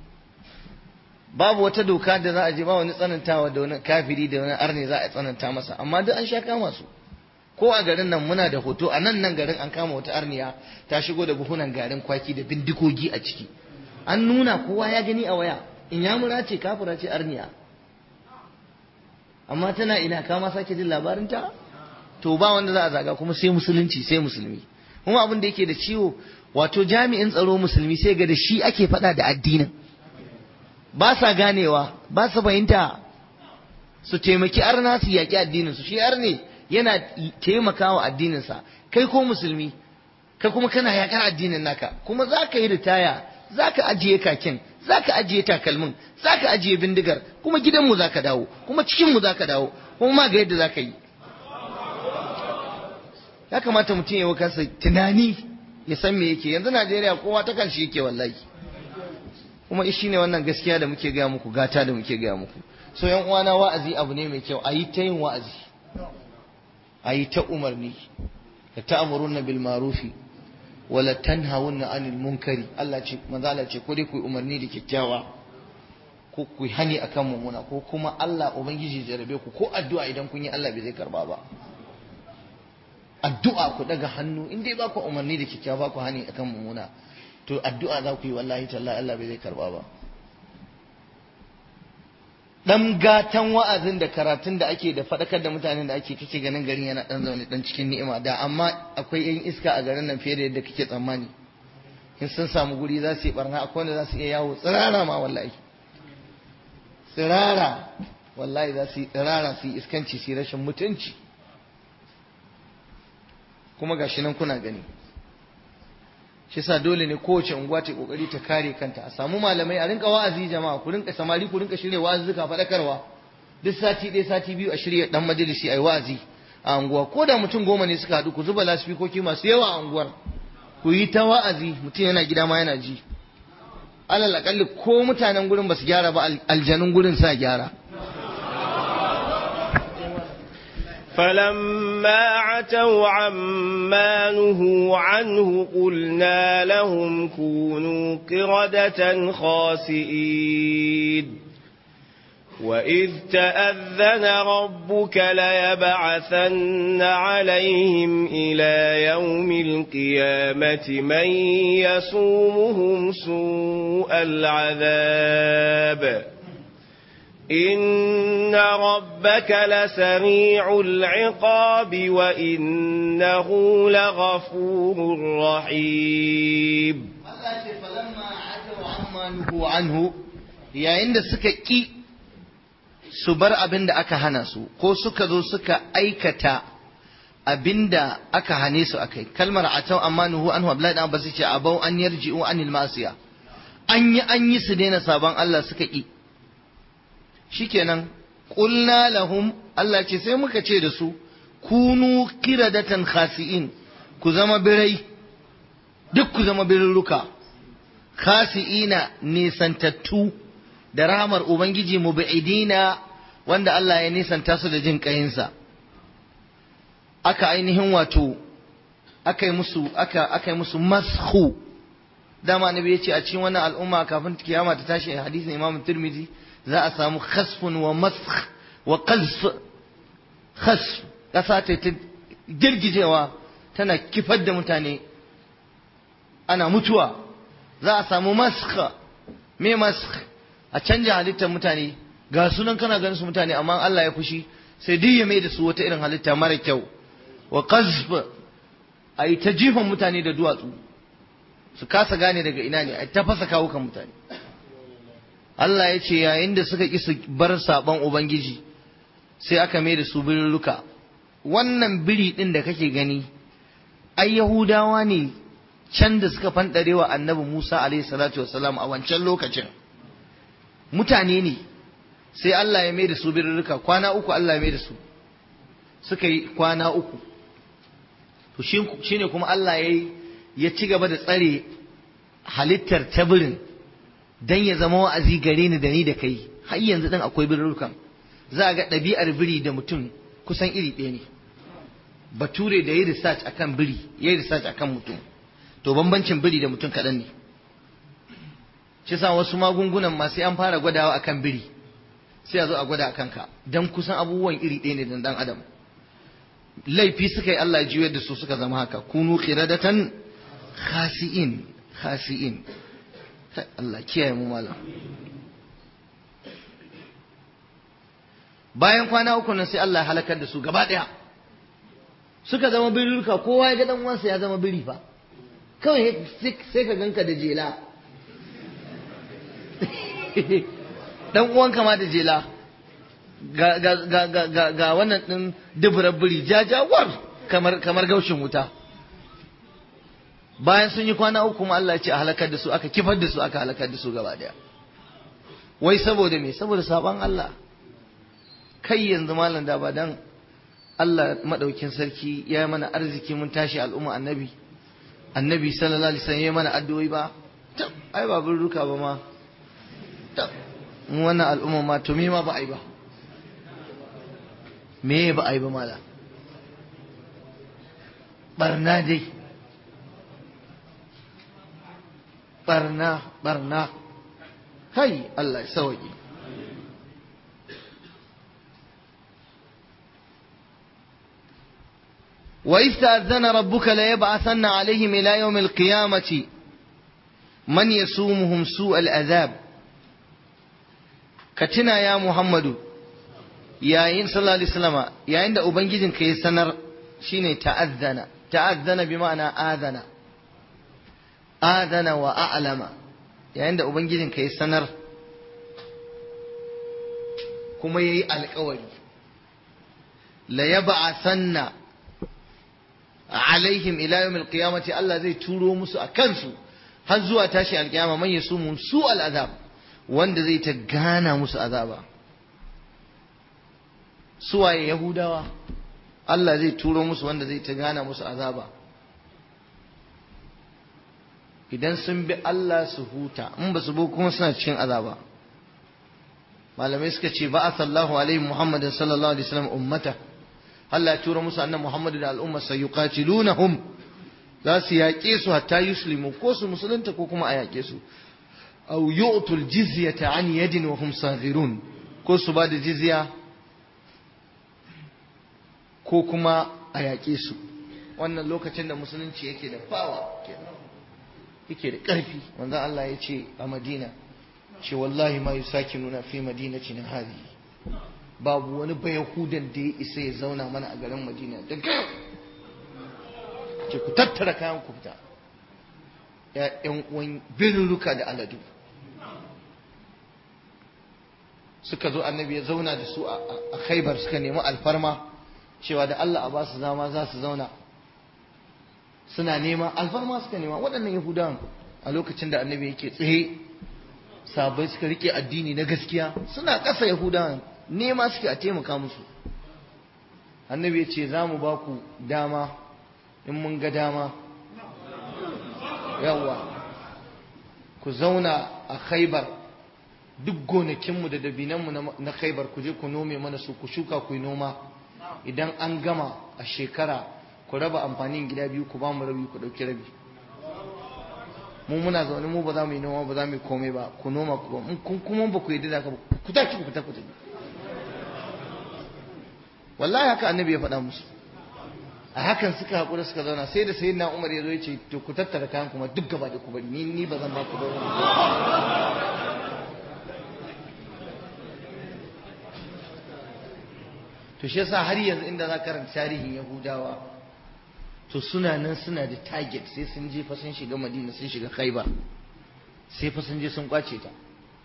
babu wata doka da za a je ba wani tsanantawa da wani kafiri da wani arne za a tsananta masa amma duk an sha kama su ko a garin nan muna da hoto a nan nan garin an kama wata arniya ta shigo da buhunan garin kwaki da bindigogi a ciki an nuna kowa ya gani a waya in ya mura ce kafira ce arniya amma tana ina kama sake jin labarinta to ba wanda za a zaga kuma sai musulunci sai musulmi kuma abin da yake da ciwo wato jami'in tsaro musulmi sai ga da shi ake faɗa da addinin ba sa ganewa ba sa fahimta su taimaki arna su yaƙi addinin su shi arne yana taimakawa addininsa kai ko musulmi kai kuma kana yaƙar addinin naka kuma za ka yi ritaya za ka ajiye kakin za ka ajiye takalmin za ka ajiye bindigar kuma gidanmu za ka dawo kuma cikinmu za ka dawo kuma ma ga yadda za ka yi ya kamata mutum ya kansa tunani ya san me yake yanzu najeriya kowa ta kan shi yake wallahi kuma shi ne wannan gaskiya da muke gaya muku gata da muke gaya muku so yan uwana wa'azi abu ne mai kyau a yi ta yin wa'azi a yi ta umarni da ta'amuruna bil marufi wala tanhawunna anil munkari Allah ce manzo Allah ce ko dai ku umarni da kyakkyawa ko ku hani akan mummuna ko kuma Allah ubangiji jarabe ku ko addu'a idan kun yi Allah bai zai karba ba addu'a ku daga hannu in dai ba ku umarni da kyakkyawa ba ku hani akan mummuna to addu'a za ku yi wallahi tallahi Allah bai zai karba ba dan gatan wa'azin da karatun da ake da faɗakar da mutanen da ake kake ganin garin yana dan zaune dan cikin ni'ima da amma akwai yan iska a garin nan fiye da yadda kake tsammani in sun samu guri za su yi barna akwai wanda za su iya yawo tsirara ma wallahi tsirara wallahi za su yi tsirara su yi iskanci su yi rashin mutunci kuma gashi nan kuna gani shi yasa dole ne kowace unguwa ta kokari ta kare kanta a samu malamai a rinka wa'azi jama'a ku rinka samari ku rinka shirya wa'azuka faɗakarwa duk sati ɗaya sati biyu a shirya dan majalisi ai wa'azi a unguwa ko da mutum goma ne suka haɗu ku zuba lasfikoki masu yawa a unguwar ku yi ta wa'azi mutum yana gida ma yana ji alal akalli ko mutanen gurin ba su gyara ba aljanun gurin sa gyara فلما عتوا عما نهوا عنه قلنا لهم كونوا قردة خاسئين وإذ تأذن ربك ليبعثن عليهم إلى يوم القيامة من يسومهم سوء العذاب إن ربك لسريع العقاب وإنه لغفور رحيم anhu yayin da suka ƙi su bar abin da aka hana su ko suka zo suka aikata abin da aka hane su akai kalmar atau amma nuhu anhu abdullahi dan abbas ce abau an yarji'u anil masiya an yi an yi su daina sabon Allah suka ƙi shikenan qulna lahum Allah ce sai muka ce da su kunu kiradatan khasi'in ku zama birai duk ku zama birruka khasi'ina nisantattu da rahmar ubangiji mubi'idina wanda Allah ya nisanta su da jin kayinsa aka ainihin wato aka yi musu aka aka yi musu mashu dama annabi ya ce a cikin wannan al'umma kafin kiyama ta tashi hadisin Imam Tirmidhi za a samu khasfun wa maskh wa qazf khasf kasa ta girgijewa tana kifar da mutane ana mutuwa za a samu maskh me maskh a canja halittar mutane ga sunan kana ganin su mutane amma Allah ya fushi sai duk ya mai da su wata irin halitta mara kyau wa qazf a yi ta jifan mutane da duwatsu su kasa gane daga ina ne a ta fasa kawukan mutane Allah ya ce yayin da suka ƙi su bar saɓon Ubangiji sai aka mai da su birruka wannan biri ɗin da kake gani ai Yahudawa ne can da suka fanɗare wa annabi Musa alaihi salatu wasalam a wancan lokacin mutane ne sai Allah ya mai da su birruka kwana uku Allah ya mai da su suka yi kwana uku to shi ne kuma Allah ya ya ci gaba da tsare halittar ta birin don ya zama wa'azi gare ni da ni da kai har yanzu ɗin akwai birrukan za a ga ɗabi'ar biri da mutum kusan iri ɗaya ne bature da ya research akan biri ya research akan mutum to bambancin biri da mutum kaɗan ne shi sa wasu magungunan ma sai an fara gwadawa akan biri sai a zo a gwada akan ka don kusan abubuwan iri ɗaya ne da ɗan adam laifi suka yi Allah juyar da su suka zama haka kunu qiradatan khasi'in khasi'in Allah kiyaye mu malam bayan kwana uku nan sai Allah ya halakar da su gaba daya suka zama birruka kowa ya ga dan uwansa ya zama biri fa kawai sai ka ganka da jela dan uwanka ma da jela ga ga ga ga ga wannan din duburar biri jajawar kamar kamar gaushin wuta bayan sun yi kwana uku kuma Allah ya ce a halakar da su aka kifar da su aka halakar da su gaba daya wai saboda me saboda saban Allah kai yanzu malam da ba dan Allah madaukin sarki ya mana arziki mun tashi al'umma annabi annabi sallallahu alaihi wasallam ya mana addu'o'i ba ai ba bin ruka ba ma mu wannan al'umma ma to me ma ba ai ba me ba ai ba mala barna dai barna barna hai Allah ya sauke وإذ تأذن ربك ليبعثن عليهم إلى يوم القيامة من يسومهم سوء العذاب كتنا يا محمد يا إن صلى الله عليه وسلم يا عند أبنجد كي سنر شيني تأذن تأذن بمعنى آذن آذن وأعلم يا عند أبنجد كي سنر كما يي القول ليبعثن alaihim ila yawmil qiyamati Allah zai turo musu a kansu har zuwa tashi alkiyama man yasumun su al'azab wanda zai ta gana musu azaba suwaye yahudawa Allah zai turo musu wanda zai ta gana musu azaba idan sun bi Allah su huta in ba su bi kuma suna cikin azaba malamai suka ce ba'athallahu alaihi muhammadin sallallahu alaihi wasallam ummata Allah ya tura musu annan Muhammadu da al'ummar sa yuqatilunahum za su yaƙe su hatta yuslimu ko su musulunta ko kuma a yaƙe su aw yu'tul jizyata an yadin wa hum saghirun ko su ba da jizya ko kuma a yaƙe su wannan lokacin da musulunci yake da fawa yake da ƙarfi wanda Allah ya ce a Madina ce wallahi ma yusakinuna fi madinatina hadhihi babu wani bayahudan da ya isa ya zauna mana a garin madina da gaya ce ku tattara kayan ku fita ‘yan uwan birnuka da aladu suka zo annabi ya zauna da su a khaibar suka nemi alfarma cewa da Allah a ba su zama za su zauna suna nema alfarma suka nema waɗannan yahudawan a lokacin da annabi yake tsaye sabai suka rike addini na gaskiya suna ƙasa yahudawan nema suke a taimaka musu annabi ya ce za mu ba ku dama in mun ga dama yawa ku zauna a khaibar duk gonakinmu da dabinanmu na khaibar ku je ku nome mana su ku shuka ku yi noma idan an gama a shekara ku raba amfanin gida biyu ku ba mu rabi ku ɗauki rabi mu muna zaune mu ba za mu yi noma ba za mu yi komai ba ku noma ku ba kuma ba ku yi da ku tashi ku fita ku tafi wallahi haka annabi ya faɗa musu a hakan suka haƙura suka zauna sai da sayyidina umar ya zo ya ce to ku tattara kayan kuma duk gaba da ku bari ni ni ba zan ba ku ba to shi yasa har yanzu inda za karanta tarihin yahudawa to suna nan suna da target sai sun je fa sun shiga madina sun shiga khaibar sai fa sun je sun kwace ta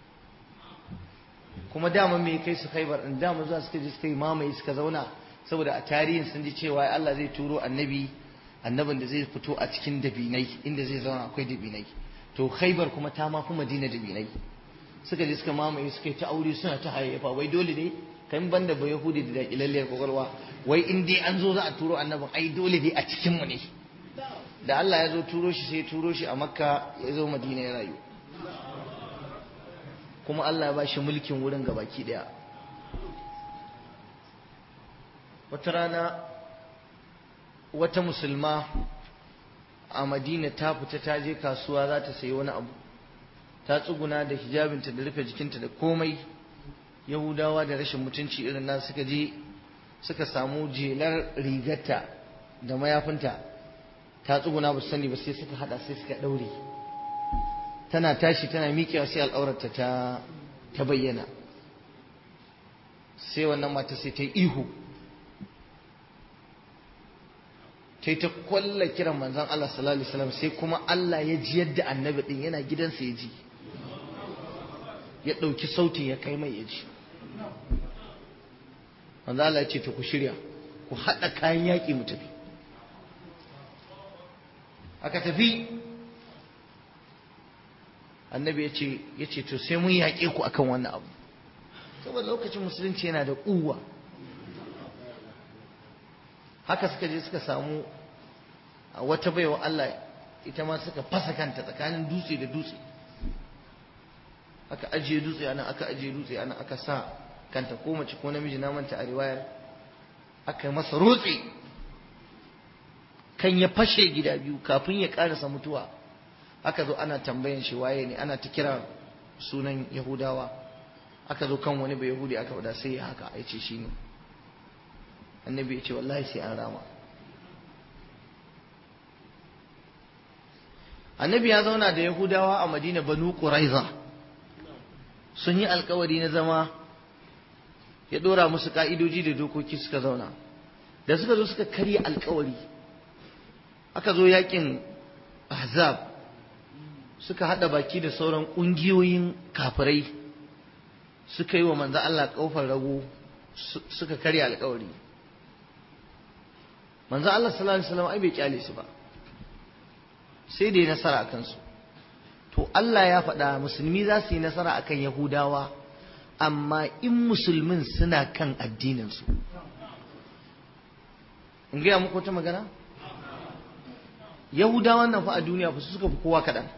kuma dama me kai su khaibar din dama zuwa suka je suka yi mamaye suka zauna saboda a tarihin sun ji cewa Allah zai turo annabi annabin da zai fito a cikin dabinai inda zai zauna akwai dabinai to khaibar kuma ta ma fi madina dabinai suka je suka mamaye suka yi ta aure suna ta hayayyafa wai dole ne kan banda ba yahudi da dakilalliyar kwakwalwa wai in dai an zo za a turo annabin ai dole dai a cikin mu ne da Allah ya zo turo shi sai turo shi a makka ya zo madina ya rayu kuma Allah ya ba shi mulkin wurin gabaki daya wata rana wata musulma a madina ta fita ta je kasuwa za ta sayi wani abu ta tsuguna da hijabinta da rufe jikinta da komai yahudawa da rashin mutunci irin nan suka je suka samu jelar rigarta da mayafinta ta tsuguna ba su sani ba sai suka hada sai suka daure tana tashi tana miƙewa sai al'aurarta ta ta bayyana sai wannan mata sai ta yi ihu ta ta kwalla kiran manzon Allah sallallahu alaihi wasallam sai kuma Allah ya ji yadda annabi din yana gidansa ya ji ya ɗauki sautin ya kai mai ya ji manzo Allah ya ce to ku shirya ku haɗa kayan yaƙi mu tafi aka tafi annabi ya ce ya ce to sai mun yaƙe ku akan wannan abu saboda lokacin musulunci yana da ƙuwa haka suka je suka samu wata baiwa Allah ita ma suka fasa kanta tsakanin dutse da dutse aka ajiye dutse ana aka ajiye dutse ana aka sa kanta ko mace ko namiji na manta a riwayar aka masa rotse kan ya fashe gida biyu kafin ya karasa mutuwa aka zo ana tambayan shi waye ne ana ta kira sunan yahudawa aka zo kan wani bai yahudi aka faɗa sai ya haka ya ce shi ne annabi ya ce wallahi sai an rama annabi ya zauna da yahudawa a madina banu quraiza sun yi alkawari na zama ya dora musu ka'idoji da dokoki suka zauna da suka zo suka karya alkawari aka zo yakin ahzab suka hada baki da sauran kungiyoyin kafirai suka yi wa manzo Allah kofar rago suka karya alkawari manzo Allah sallallahu alaihi wasallam ai bai kyale su ba sai da ya nasara akan su to Allah ya faɗa musulmi za su yi nasara akan yahudawa amma in musulmin suna kan addinin su in gaya muku wata magana yahudawan nan fa a duniya fa su suka fi kowa kaɗan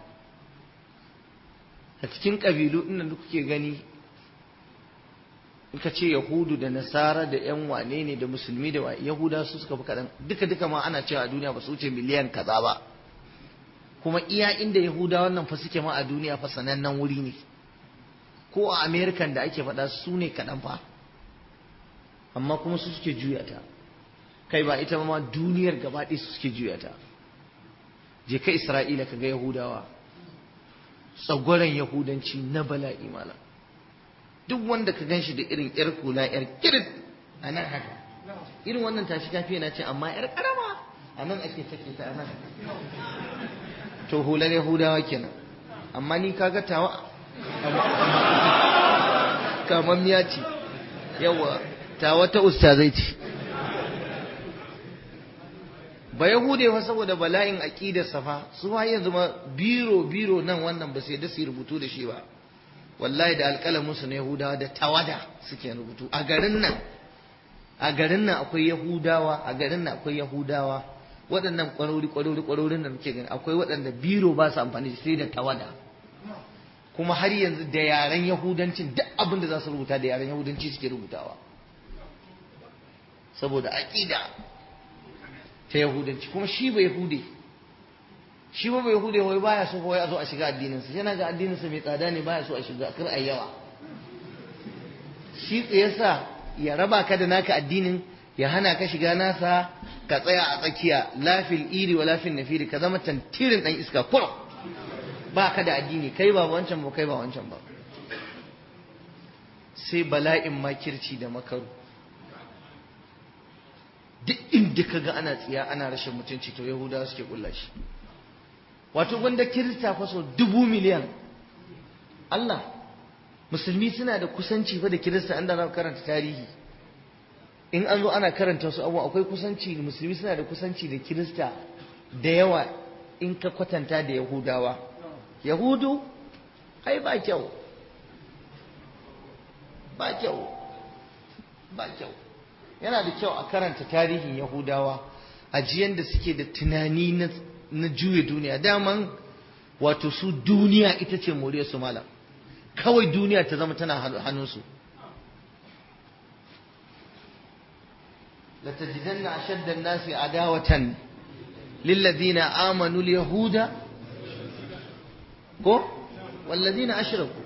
a cikin ƙabilu ɗin da kuke gani in ka ce yahudu da nasara da yan wane ne da musulmi da yahuda su suka fi kaɗan duka duka ma ana cewa a duniya ba su wuce miliyan kaza ba kuma iya inda yahuda wannan fa suke ma a duniya fa sanannen wuri ne ko a american da ake faɗa su ne kaɗan fa amma kuma su suke juya ta kai ba ita ma duniyar gaba ɗaya su suke juya ta je ka isra'ila ka ga yahudawa tsagwaron yahudanci na bala'i malam duk wanda ka gan shi da irin yar kula yar kirin a nan haka irin wannan tashi kafi na ce amma yar karama a nan ake take ta nan to hular yahudawa kenan amma ni kaga tawa kamar miya ce yawa tawa ta ustazai ce ba yahude fa saboda bala'in aqidar safa su ma yanzu ma biro biro nan wannan ba sai da su rubutu da shi ba wallahi da alƙalamin su na yahudawa da tawada suke rubutu a garin nan a garin nan akwai yahudawa a garin nan akwai yahudawa waɗannan ƙwarori ƙwarori ƙwarorin da muke gani akwai waɗanda biro ba su amfani sai da tawada kuma har yanzu da yaren yahudancin duk abin da za su rubuta da yaren yahudanci suke rubutawa saboda aƙida ta yahudanci kuma shi ba yahude shi ba ba yahude wai baya so wai a zo a shiga addininsa yana ga addininsa mai tsada ne baya so a shiga kar a yawa shi tsayasa ya raba ka da naka addinin ya hana ka shiga nasa ka tsaya a tsakiya lafil iri wa lafil nafiri ka zama tantirin dan iska kurum ba ka da addini kai ba wancan ba kai ba wancan ba sai bala'in makirci da makaru duk inda inda kaga ana tsiya ana rashin mutunci to yahudawa suke kulla shi wato gwanda kirista fa so dubu miliyan Allah musulmi suna da kusanci fa da kirista an da na karanta tarihi in an zo ana karanta su abubuwa akwai kusanci musulmi suna da kusanci da kirista da yawa in ka kwatanta da yahudawa yahudu ai ba kyau ba kyau ba kyau yana da kyau a karanta tarihin yahudawa ajiyan da suke da tunani na juya duniya daman wato su duniya ita ce moriyar su malam kawai duniya ta zama tana hannunsu لتجدن أشد الناس عداوة للذين آمنوا اليهود كو والذين أشركوا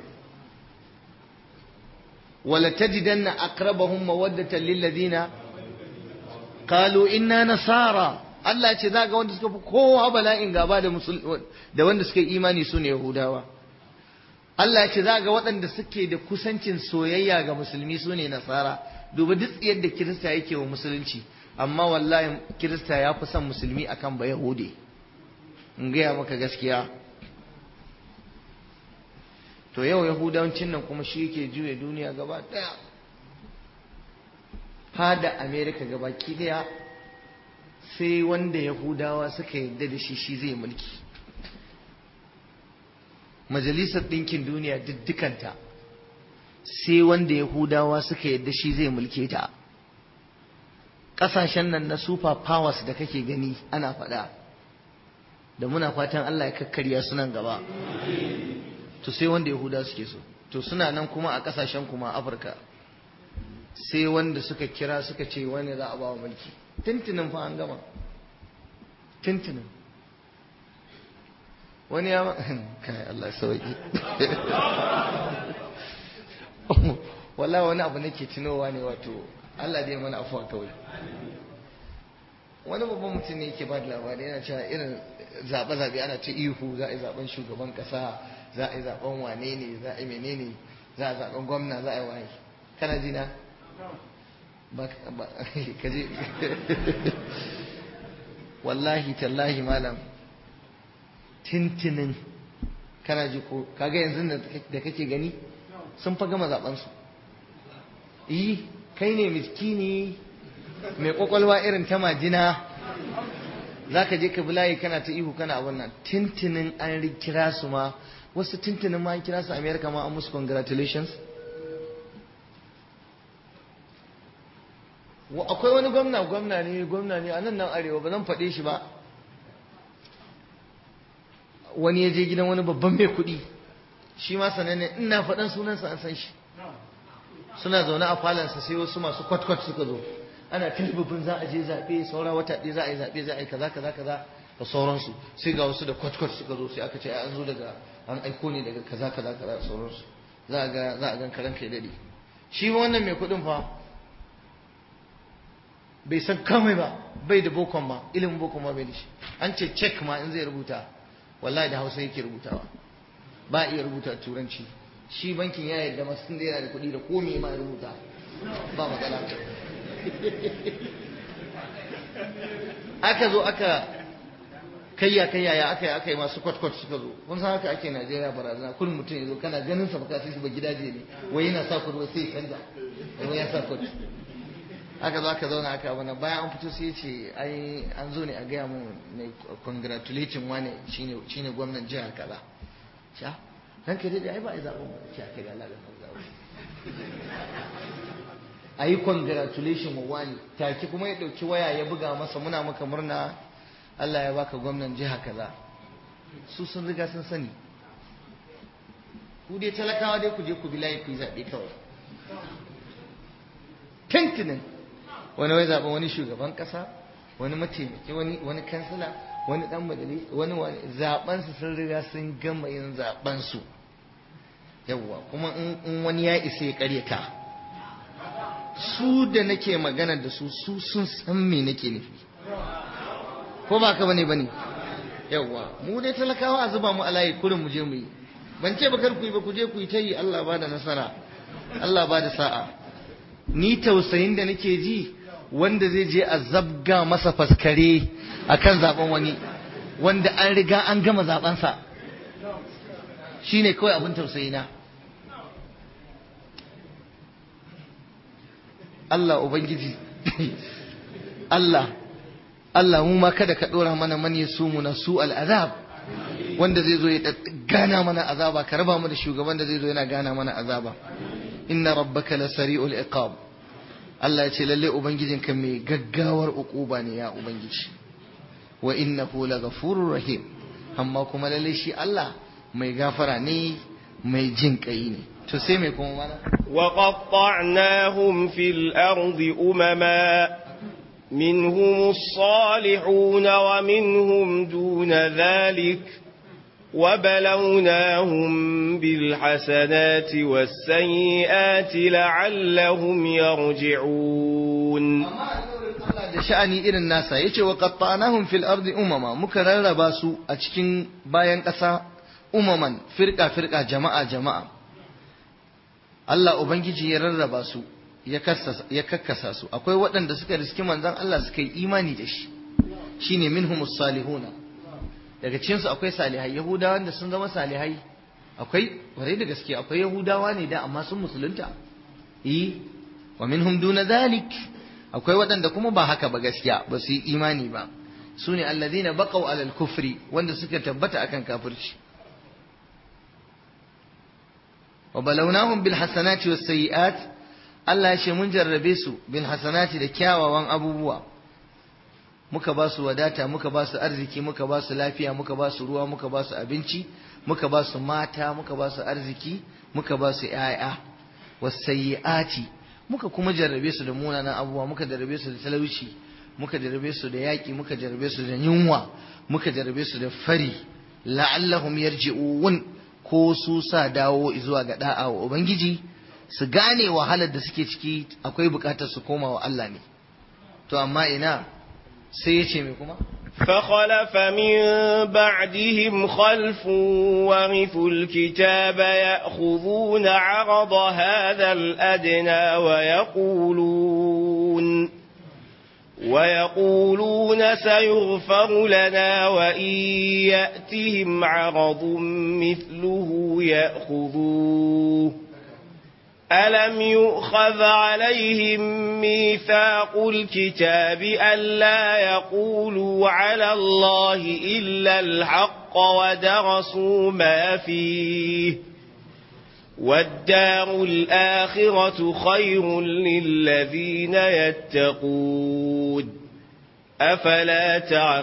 ولتجدن أقربهم مودة للذين قالوا إنا نصارى Allah ya ce za ga wanda suka fi kowa bala'in gaba da da wanda suka yi imani su ne Yahudawa. Allah ya ce za ga waɗanda suke da kusancin soyayya ga musulmi su ne Nasara. Duba duk yadda Kirista yake wa musulunci, amma wallahi Kirista ya fi son musulmi akan ba Yahudi. In gaya maka gaskiya. To yau Yahudawancin nan kuma shi yake juya duniya gaba ɗaya. Hada Amerika gaba ki ɗaya sai wanda Yahudawa suka yarda da shi shi zai mulki. Majalisar Ɗinkin Duniya diddikanta sai wanda Yahudawa suka yarda shi zai mulke ta. Ƙasashen nan na super powers da kake gani ana faɗa, da muna fatan Allah ya kakkarya sunan gaba. To sai wanda Yahudawa suke so. To suna nan kuma a ƙasashen kuma Afirka. Sai wanda suka kira suka ce wani za a ba wa mulki. tuntunin fa an gama tuntunin wani ya kai Allah sauki wala wani abu nake tunowa ne wato Allah dai mana afuwa kawai wani babban mutum ne yake ba da labari yana cewa irin zaɓe-zaɓe ana ta ihu za a yi zaɓen shugaban ƙasa za a yi zaɓen wane ne za a yi menene za a zaɓen gwamna za a yi waye kana ji na kaje wallahi tallahi malam tintinin kana ji ko kaga yanzu da kake gani sun fa gama zaben su yi kai ne miskini mai kwakwalwa irin ta majina za ka je ka bi layi kana ta ihu kana abin nan tintinin an kira su ma wasu tintinin ma an kira su america ma an musu congratulations akwai wani gwamna gwamna ne gwamna ne a nan nan arewa ba zan faɗe shi ba wani ya je gidan wani babban mai kuɗi shi ma sananne ina faɗan sunansa an san shi suna zaune a falansa sai wasu masu kwat-kwat suka zo ana talibabin za a je zaɓe saura wata ɗaya za a yi zaɓe za a yi kaza kaza kaza da sauransu sai ga wasu da kwat-kwat suka zo sai aka ce an zo daga an aiko ne daga kaza kaza kaza da sauransu za a ga za a gan karan kai dade shi wannan mai kuɗin fa bai san kamai ba bai da bokon ma ilimin bokon ma bai da shi an ce cek ma in zai rubuta wallahi da hausa yake rubutawa ba iya rubuta turanci shi bankin ya yarda masu tun da yana da kuɗi da komai ma ya rubuta ba matsala aka zo aka kayya kayya ya aka yi aka yi masu kwat-kwat suka zo kun san haka ake Najeriya barazana kullum mutum ya zo kana ganin sa baka sai shi ba gidaje ne wai yana sa kuɗi sai ya canza wai ya sa kuɗi aka zo aka zauna aka abana bayan an fito sai ce ai an zo ne a gaya mu ne congratulating wane shine shine gwamnan jihar kaza sha dan kai dai ai ba ai zaben ba sha kai Allah da zaben ayi congratulation wa wani take kuma ya dauki waya ya buga masa muna maka murna Allah ya baka gwamnan jiha kaza su sun riga sun sani ku dai talakawa dai ku je ku bi layi ku yi zaɓe kawai tantinin wani wai zaɓen wani shugaban ƙasa wani mataimaki wani wani kansila wani ɗan majalis wani wani zaɓen su sun riga sun gama yin zaɓen su yawwa kuma in wani ya isa ya ƙaryata su da nake magana da su su sun san me nake nufi ko ba ka bane bane yawwa mu dai talakawa a zuba mu a layi kurin mu je mu yi ban ce ba kar ku yi ba ku je ku yi ta yi Allah ba da nasara Allah ba da sa'a ni tausayin da nake ji wanda zai je a zabga masa faskare akan zaben wani wanda an riga an gama zabensa shine kawai abin tausayi na Allah Ubangiji Allah Allah mu ma kada ka dora mana man yasumu na su al'azab wanda zai zo ya gana mana azaba ka raba mu da shugaban da zai zo yana gana mana azaba inna rabbaka la sari'ul iqab Allah ya ce lalle ubangijinka mai gaggawar uquba ne ya ubangiji wa innahu laghafurur rahim amma kuma lalle shi Allah mai gafara ne mai jin kai ne to sai mai kuma mana وقطعناهم في الأرض أمما منهم الصالحون ومنهم دون ذلك وبلوناهم بالحسنات والسيئات لعلهم يرجعون da sha'ani irin nasa yace wa qattanahum fil ardi umama muka rarraba su a cikin bayan ƙasa umaman firqa firqa jama'a jama'a Allah ubangiji ya rarraba su ya kakkasa su akwai waɗanda suka riski manzon Allah suka yi imani da shi shine minhumus salihuna daga cikin su akwai salihai yahudawa da sun zama salihai akwai ware da gaske akwai yahudawa ne da amma sun musulunta eh wa minhum duna zalik akwai waɗanda kuma ba haka ba gaskiya ba su yi imani ba su ne alladhina baqaw alal kufri wanda suka tabbata akan kafirci wa balawnahum bil hasanati was sayiat Allah ya ce mun jarrabe su bil hasanati da kyawawan abubuwa muka ba su wadata muka ba su arziki muka ba su lafiya muka ba su ruwa muka ba su abinci muka ba su mata muka ba su arziki muka ba su ƴaƴa was sayiati muka kuma jarrabe su da munanan abubuwa muka jarrabe su da talauci muka jarrabe su da yaƙi muka jarrabe su da yunwa muka jarrabe su da fari la'allahum yarji'un ko su sa dawo zuwa ga da'a wa ubangiji su gane wahalar da suke ciki akwai bukatar su koma wa Allah ne to amma ina sai ya ce mai kuma فخلف من بعدهم خلف ورثوا الكتاب يأخذون عرض هذا الأدنى ويقولون ويقولون سيغفر لنا وإن يأتهم عرض مثله يأخذوه ألم يؤخذ عليهم ميثاق الكتاب ألا يقولوا على الله إلا الحق ودرسوا ما فيه والدار الآخرة خير للذين يتقون أفلا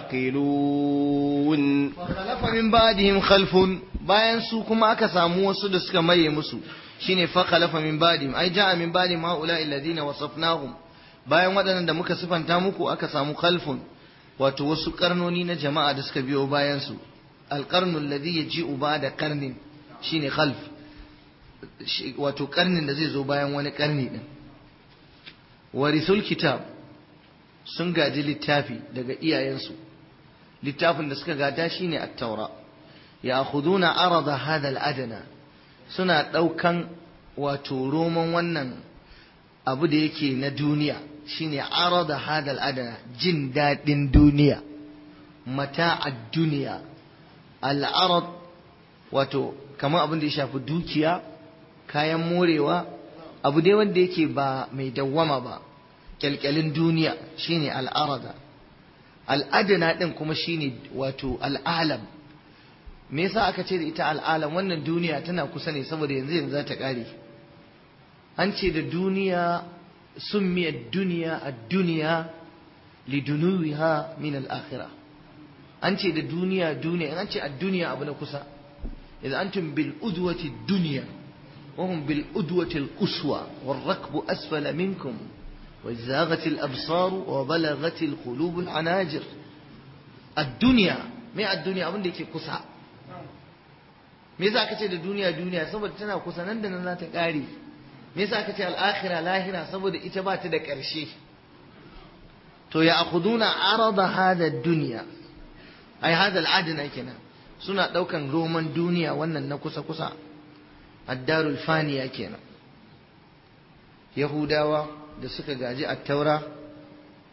تعقلون فخلف من بعدهم خلف bayan su kuma aka samu wasu da suka maye musu shine fa khalafa min ba'dihim ai ja'a min ba'dihim haula alladhina wasafnahum bayan waɗannan da muka sifanta muku aka samu khalfun wato wasu karnoni na jama'a da suka biyo bayan su alqarnu alladhi yaji'u ba'da qarnin shine khalf wato karnin da zai zo bayan wani karni din warisul kitab sun gaji littafi daga iyayensu littafin da suka gada shine at-taura ya'khuduna arada hadha al-adna suna daukan wato roman wannan abu da yake na duniya shine arada hadha al-adna jin dadin duniya mata'ad duniya al-arad wato kamar abin da ya shafi dukiya kayan morewa abu dai wanda yake ba mai dawwama ba kyalkyalin duniya shine al'arada al'adana din kuma shine wato al'alam me yasa aka ce da ita al'alam wannan duniya tana kusa ne saboda yanzu yanzu za ta kare an ce da duniya summiyar duniya a duniya lidunuwiha min al'akhira an ce da duniya duniya an ce a duniya abu na kusa idan antum bil udwati duniya وهم بالأدوة القصوى والركب أسفل منكم وزاغت الأبصار وبلغت القلوب العناجر الدنيا ما الدنيا abin da yake kusa me yasa aka ce da duniya duniya saboda tana kusa nan da nan za ta kare me yasa aka ce al-akhirah lahira saboda ita ba ta da ƙarshe to ya akhuduna arada hada dunya ai hada al-adna kenan suna daukan roman duniya wannan na kusa kusa addarul faniya kenan yahudawa da suka gaji attaura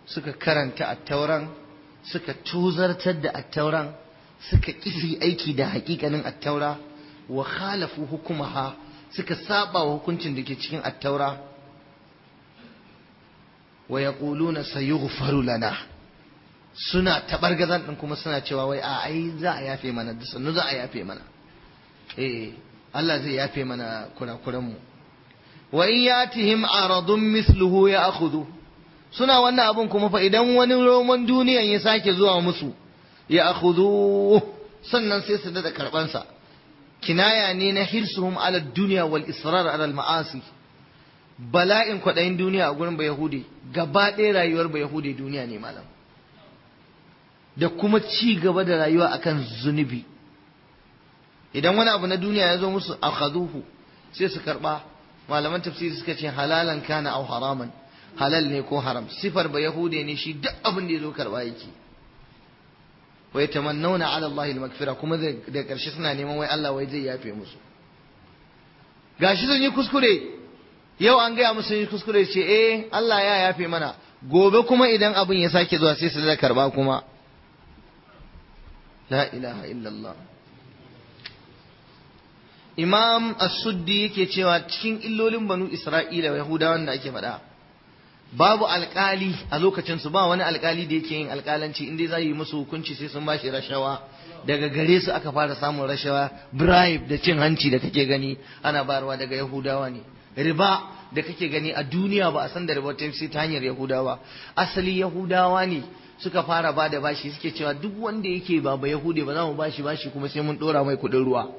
suka karanta attauran suka tuzartar da attauran suka kisi aiki da hakikanin attaura wa khalafu hukumaha suka saba wa hukuncin da ke cikin attaura wa yaquluna sayughfaru lana suna tabargazan din kuma suna cewa wai a ai za a yafe mana da sannu za a yafe mana eh Allah zai yafe mana kurakuran mu wa in yatihim aradun mithluhu ya'khudhu suna wannan abun kuma fa idan wani roman duniyan ya sake zuwa musu ya akhudhu sannan sai su da karban sa kinaya ne na hirsuhum ala dunya wal israr ala al ma'asi bala'in kwadayin duniya a gurin bayahudi gaba ɗaya rayuwar bayahudi duniya ne malam da kuma ci gaba da rayuwa akan zunubi idan wani abu na duniya ya zo musu akhaduhu sai su karba malaman tafsiri suka ce halalan kana au haraman halal ne ko haram sifar ba yahude ne shi duk abin da ya zo karba yake wa yatamannawna ala Allah al-maghfira kuma da karshe suna neman wai Allah wai zai yafe musu gashi sun yi kuskure yau an gaya musu yi kuskure ce eh Allah ya yafe mana gobe kuma idan abin ya sake zuwa sai su da karba kuma la ilaha illallah imam as-suddi yake cewa cikin illolin banu isra'ila yahudawan da ake faɗa babu alkali a lokacin su ba wani alkali da yake yin alkalanci inda za yi musu hukunci sai sun bashi rashawa daga gare su aka fara samun rashawa bribe da cin hanci da kake gani ana bayarwa daga yahudawa ne riba da kake gani a duniya ba a san da riba ta sai ta hanyar yahudawa asali yahudawa ne suka fara ba da bashi suke cewa duk wanda yake ba ba yahude ba za mu bashi bashi kuma sai mun dora mai kuɗin ruwa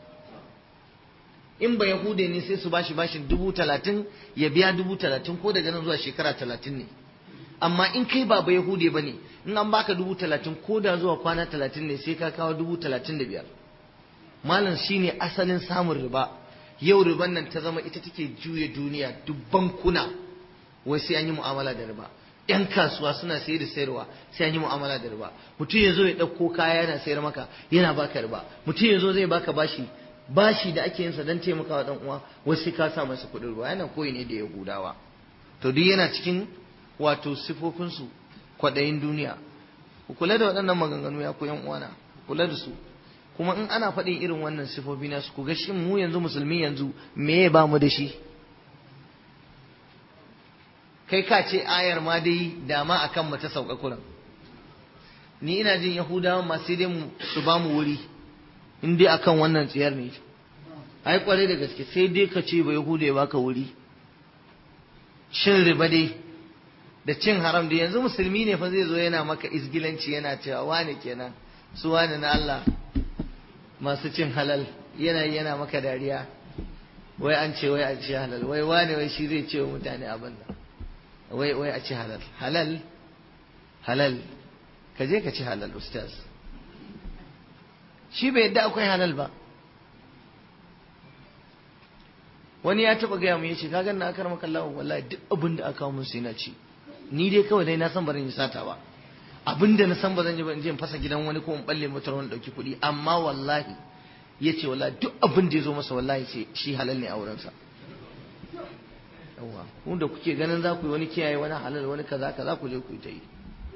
in ba yahude ne sai su bashi bashin dubu talatin ya biya dubu talatin ko daga nan zuwa shekara talatin ne amma in kai ba ba yahude ba ne in an baka dubu talatin ko da zuwa kwana talatin ne sai ka kawo dubu talatin da biyar malam shine asalin samun riba yau riban nan ta zama ita take juya duniya dubban kuna wai sai an yi mu'amala da riba yan kasuwa suna sayar da sayarwa sai an yi mu'amala da riba mutum ya zo ya ɗauko kaya yana sayar maka yana baka riba mutum ya zo zai baka bashi bashi da ake yinsa don taimakawa dan uwa wasu ka sa masa kuɗin ruwa yana koyi ne da yahudawa to duk yana cikin wato sifofinsu kwaɗayin duniya ku kula da waɗannan maganganu ya ku yan uwana kula da su kuma in ana faɗin irin wannan sifofi na su ku ga shin mu yanzu musulmi yanzu me ya ba mu da shi kai ka ce ayar ma dai dama akan mu ta sauka kuran ni ina jin yahudawa ma sai dai su ba mu wuri in dai akan wannan tsiyar ne ai kwarai da gaske sai dai ka ce ba yahuda ya baka wuri cin riba dai da cin haram da yanzu musulmi ne fa zai zo yana maka isgilanci yana cewa wane kenan su wane na Allah masu cin halal yana yana maka dariya wai an ce wai a ci halal wai wane wai shi zai ce wa mutane abin nan wai wai a ci halal halal halal ka je ka ci halal ustaz shi bai yadda akwai halal ba wani ya taba gaya mu yace ka ganna akar maka Allah wallahi duk abin da aka kawo mun sai na ci ni dai kawai dai na san ba zan yi sata ba abin da na san ba zan yi ba in je in fasa gidan wani ko in balle motar wani dauki kuɗi amma wallahi yace wallahi duk abin da ya zo masa wallahi ce shi halal ne a wurin sa yawa kun da kuke ganin za ku yi wani kiyaye wani halal wani kaza kaza ku je ku yi ta yi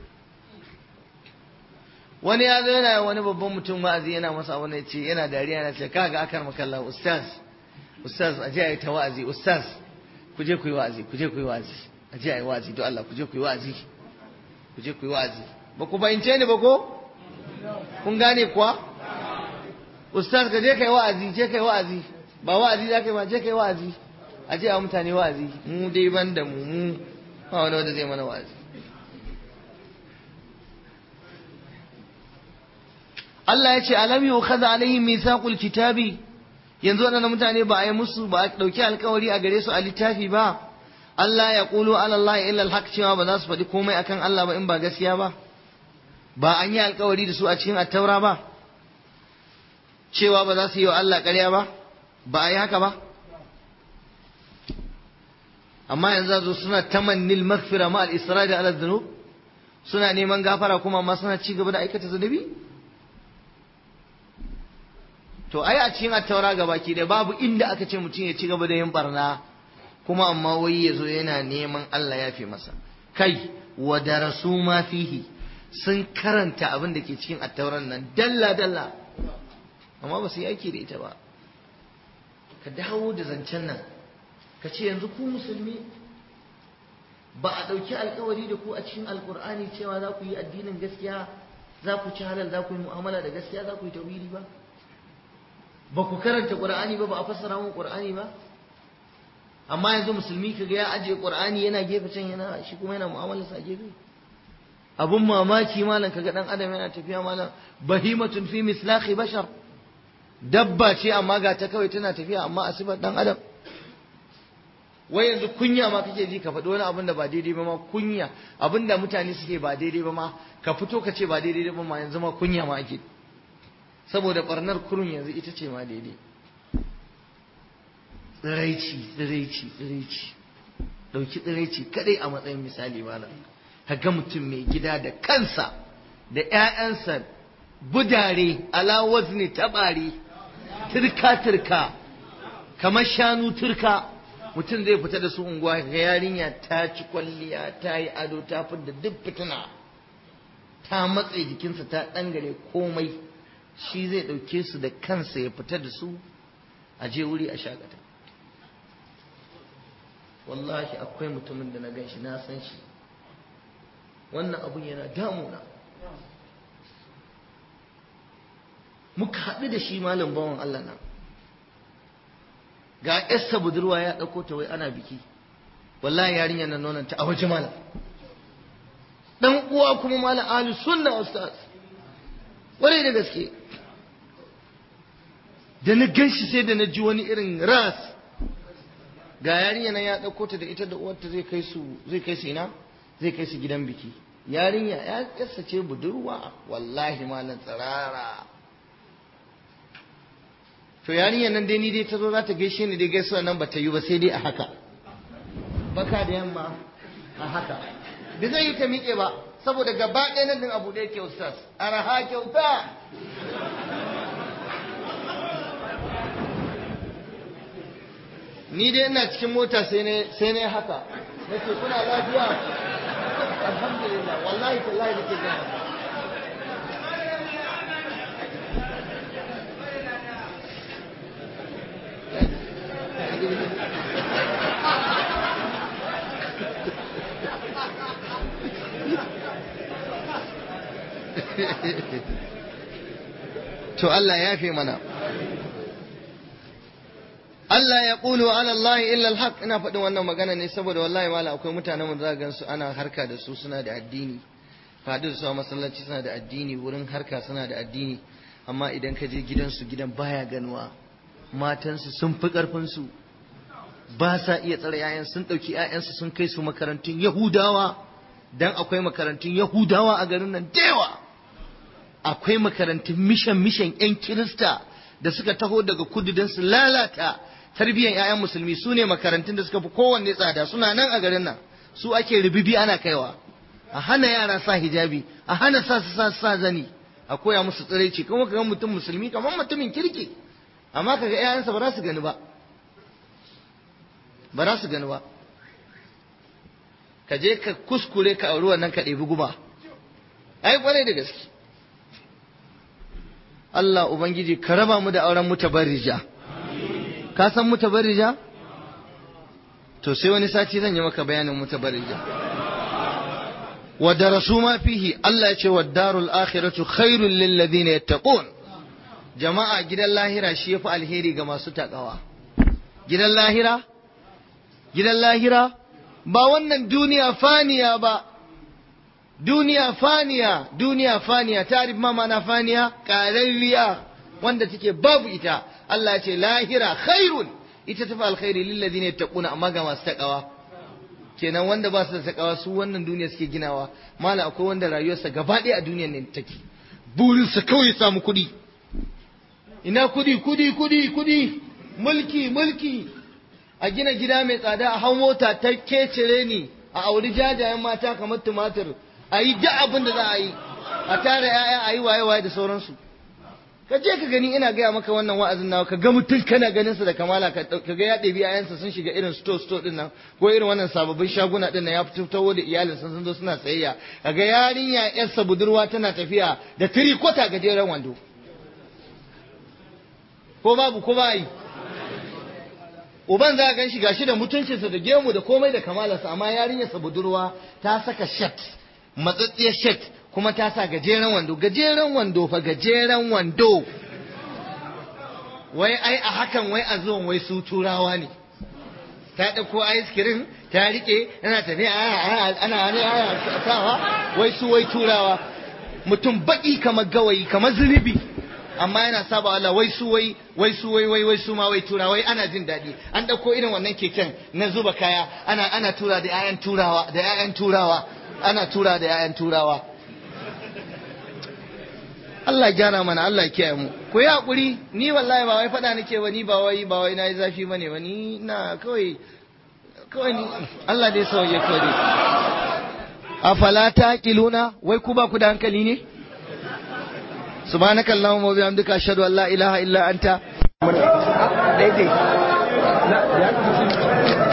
wani ya zo yana wani babban mutum wa'azi yana masa wani ce yana dariya yana ce kaga akar makalla ustaz ustaz aje ayi ta wa'azi ustaz ku je ku yi wa'azi ku je ku yi wa'azi aje ayi wa'azi don Allah ku je ku yi wa'azi ku je ku yi wa'azi ba ku fahimce ni ba ko kun gane kuwa ustaz ka je kai wa'azi je kai wa'azi ba wa'azi za ka yi ba je kai wa'azi aje a mutane wa'azi mu dai ban da mu mu ba wani wanda zai mana wa'azi Allah ya ce alam yukhadha alaihim mithaqul kitabi yanzu waɗannan mutane ba a yi musu ba a ɗauki alkawari a gare su a littafi ba Allah ya ƙulu ala Allah illa alhaq cewa ba za su faɗi komai akan Allah ba in ba gaskiya ba ba an yi alkawari da su a cikin attaura ba cewa ba za su yi wa Allah ƙarya ba ba a yi haka ba amma yanzu zo suna tamannil maghfira ma al-isra da ala dhunub suna neman gafara kuma amma suna ci gaba da aikata zunubi to ai a cikin attaura gabaki da babu inda aka ce mutum ya ci gaba da yin barna kuma amma wai ya zo yana neman Allah ya fi masa kai wa darasu ma fihi sun karanta abin da ke cikin attauran nan dalla dalla amma ba su yi aiki da ita ba ka dawo da zancen nan ka ce yanzu ku musulmi ba a ɗauki alkawari da ku a cikin alkur'ani cewa za ku yi addinin gaskiya za ku ci halal za ku yi mu'amala da gaskiya za ku yi tauhidi ba ba ku karanta qur'ani ba ba a fassara mu qur'ani ba amma yanzu musulmi kaga ya ajiye qur'ani yana gefe can yana shi kuma yana mu'amalar sa gefe abun mamaki malam kaga dan adam yana tafiya malam bahimatun fi mislahi bashar dabba ce amma ga ta kawai tana tafiya amma a sifar dan adam wai yanzu kunya ma kake ji ka faɗi wani abin da ba daidai ba ma kunya abin da mutane suke ba daidai ba ma ka fito ka ce ba daidai ba ma yanzu ma kunya ma ake saboda barnar kurun yanzu ita ce ma daidai tsiraici tsiraici tsiraici ɗauki tsiraici kadai a matsayin misali malam ga mutum mai gida da kansa da ‘ya'yansa budare ala wazni tabari turka turka kamar shanu turka mutum zai fita da su unguwa ga yarinya ta ci kwalliya ta yi ado ta da duk fitina ta matse jikinsa ta ɗangare komai shi zai ɗauke su da kansa ya fita da su a je wuri a shagata wallahi akwai mutumin da na gan shi na san shi wannan abun yana damuna muka haɗu da shi malam bawan Allah nan ga yarsa budurwa ya ɗauko ta wai ana biki wallahi yarinyar nan nonon ta a waje malam dan uwa kuma malam ahli sunna ustaz wani da gaske da na gan shi sai da na ji wani irin ras ga yarinya nan ya ɗauko ta da ita da uwarta zai kai su zai kai su ina zai kai su gidan biki yarinya ya yarsa ce budurwa wallahi malam tsirara to yarinyar nan dai ni dai ta zo za ta gaishe ni dai gaisuwa nan ba ta yi ba sai dai a haka baka da yamma a haka bai zai yi ta miƙe ba saboda gaba ɗaya nan din abu ɗaya ke ustaz araha kyauta ni dai ina cikin mota sai ne sai ne haka nace kuna lafiya alhamdulillah wallahi tallahi nake jin haka to Allah ya fi mana Allah ya ƙulu ala Allah illa alhaq ina faɗin wannan magana ne saboda wallahi mala akwai mutanen da gan su ana harka da su suna da addini faɗi da su a masallaci suna da addini wurin harka suna da addini amma idan ka je gidansu gidan baya ganuwa matansu sun fi ƙarfinsu ba sa iya tsare 'ya'yan sun ɗauki 'ya'yansu sun kai su makarantun yahudawa dan akwai makarantun yahudawa a garin nan da yawa akwai makarantun mishan mishan 'yan kirista da suka taho daga kudu don su lalata tarbiyyar 'ya'yan musulmi su ne makarantun da suka fi kowanne tsada suna nan a garin nan su ake ribibi ana kaiwa a hana yara sa hijabi a hana sa su sa sa zani a koya musu tsiraici kuma kaga mutum musulmi kamar mutumin kirki amma kaga 'ya'yansa ba za su gani ba ba za su gani ba ka je ka kuskure ka auri wannan ka ɗebi guba ai kwarai da gaske Allah Ubangiji ka raba mu da auren mutabarrija ka san mutabarrija to sai wani sati zan yi maka bayanin mutabarrija wa darasu ma fihi Allah ya ce wa darul akhiratu khairul lil ladina yattaqun jama'a gidan lahira shi yafi alheri ga masu takawa gidan lahira gidan lahira ba wannan duniya faniya ba duniya faniya duniya faniya tarif ma mana faniya ƙararriya wanda take babu ita Allah ya ce lahira khairun ita tafi alkhairi lilladhina yattaquna amma ga masu takawa kenan wanda ba su da takawa su wannan duniya suke ginawa mala akwai wanda rayuwarsa gaba ɗaya a duniyar ne take burinsa kawai samu kuɗi ina kuɗi kuɗi kuɗi kuɗi mulki mulki a gina gida mai tsada a hau mota ta kecere ni a auri jajayen mata kamar tumatir a yi duk abin da za a yi a tara ya'ya a yi waye-waye da sauransu ka je ka gani ina gaya maka wannan wa'azin nawa ka ga mutum kana ganin sa da kamala ka ga ya ɗebi ayansa sun shiga irin store store din nan ko irin wannan sababbin shaguna din nan ya fito da iyalin sun zo suna tsayayya ka ga yarinya yarsa budurwa tana tafiya da tirikota gajeren wando ko babu ko ba yi uban za a gan shi gashi da mutuncinsa da gemu da komai da kamalarsa amma yarinyarsa budurwa ta saka shat matsatsiyar shat kuma ta sa gajeren wando gajeren wando fa gajeren wando wai ai a hakan wai a zuwan wai su turawa ne ta ɗauko ice cream ta rike ana tafiya ana ana sawa wai su wai turawa mutum baki kamar gawayi kamar zunubi amma yana saba Allah wai su wai wai su wai wai wai su ma wai tura wai ana jin daɗi an ɗauko irin wannan keken na zuba kaya ana ana tura da 'ya'yan turawa da 'ya'yan turawa ana tura da 'ya'yan turawa Allah gyara mana Allah kiyaye mu ku yi hakuri ni wallahi ba wai faɗa nake ba ni ba wai ba wai nayi zafi bane ba ni na kawai kawai ni Allah dai sauye kawai dai afala taqiluna wai ku ba ku da hankali ne subhanaka allahumma wa bihamdika ashhadu an la ilaha illa anta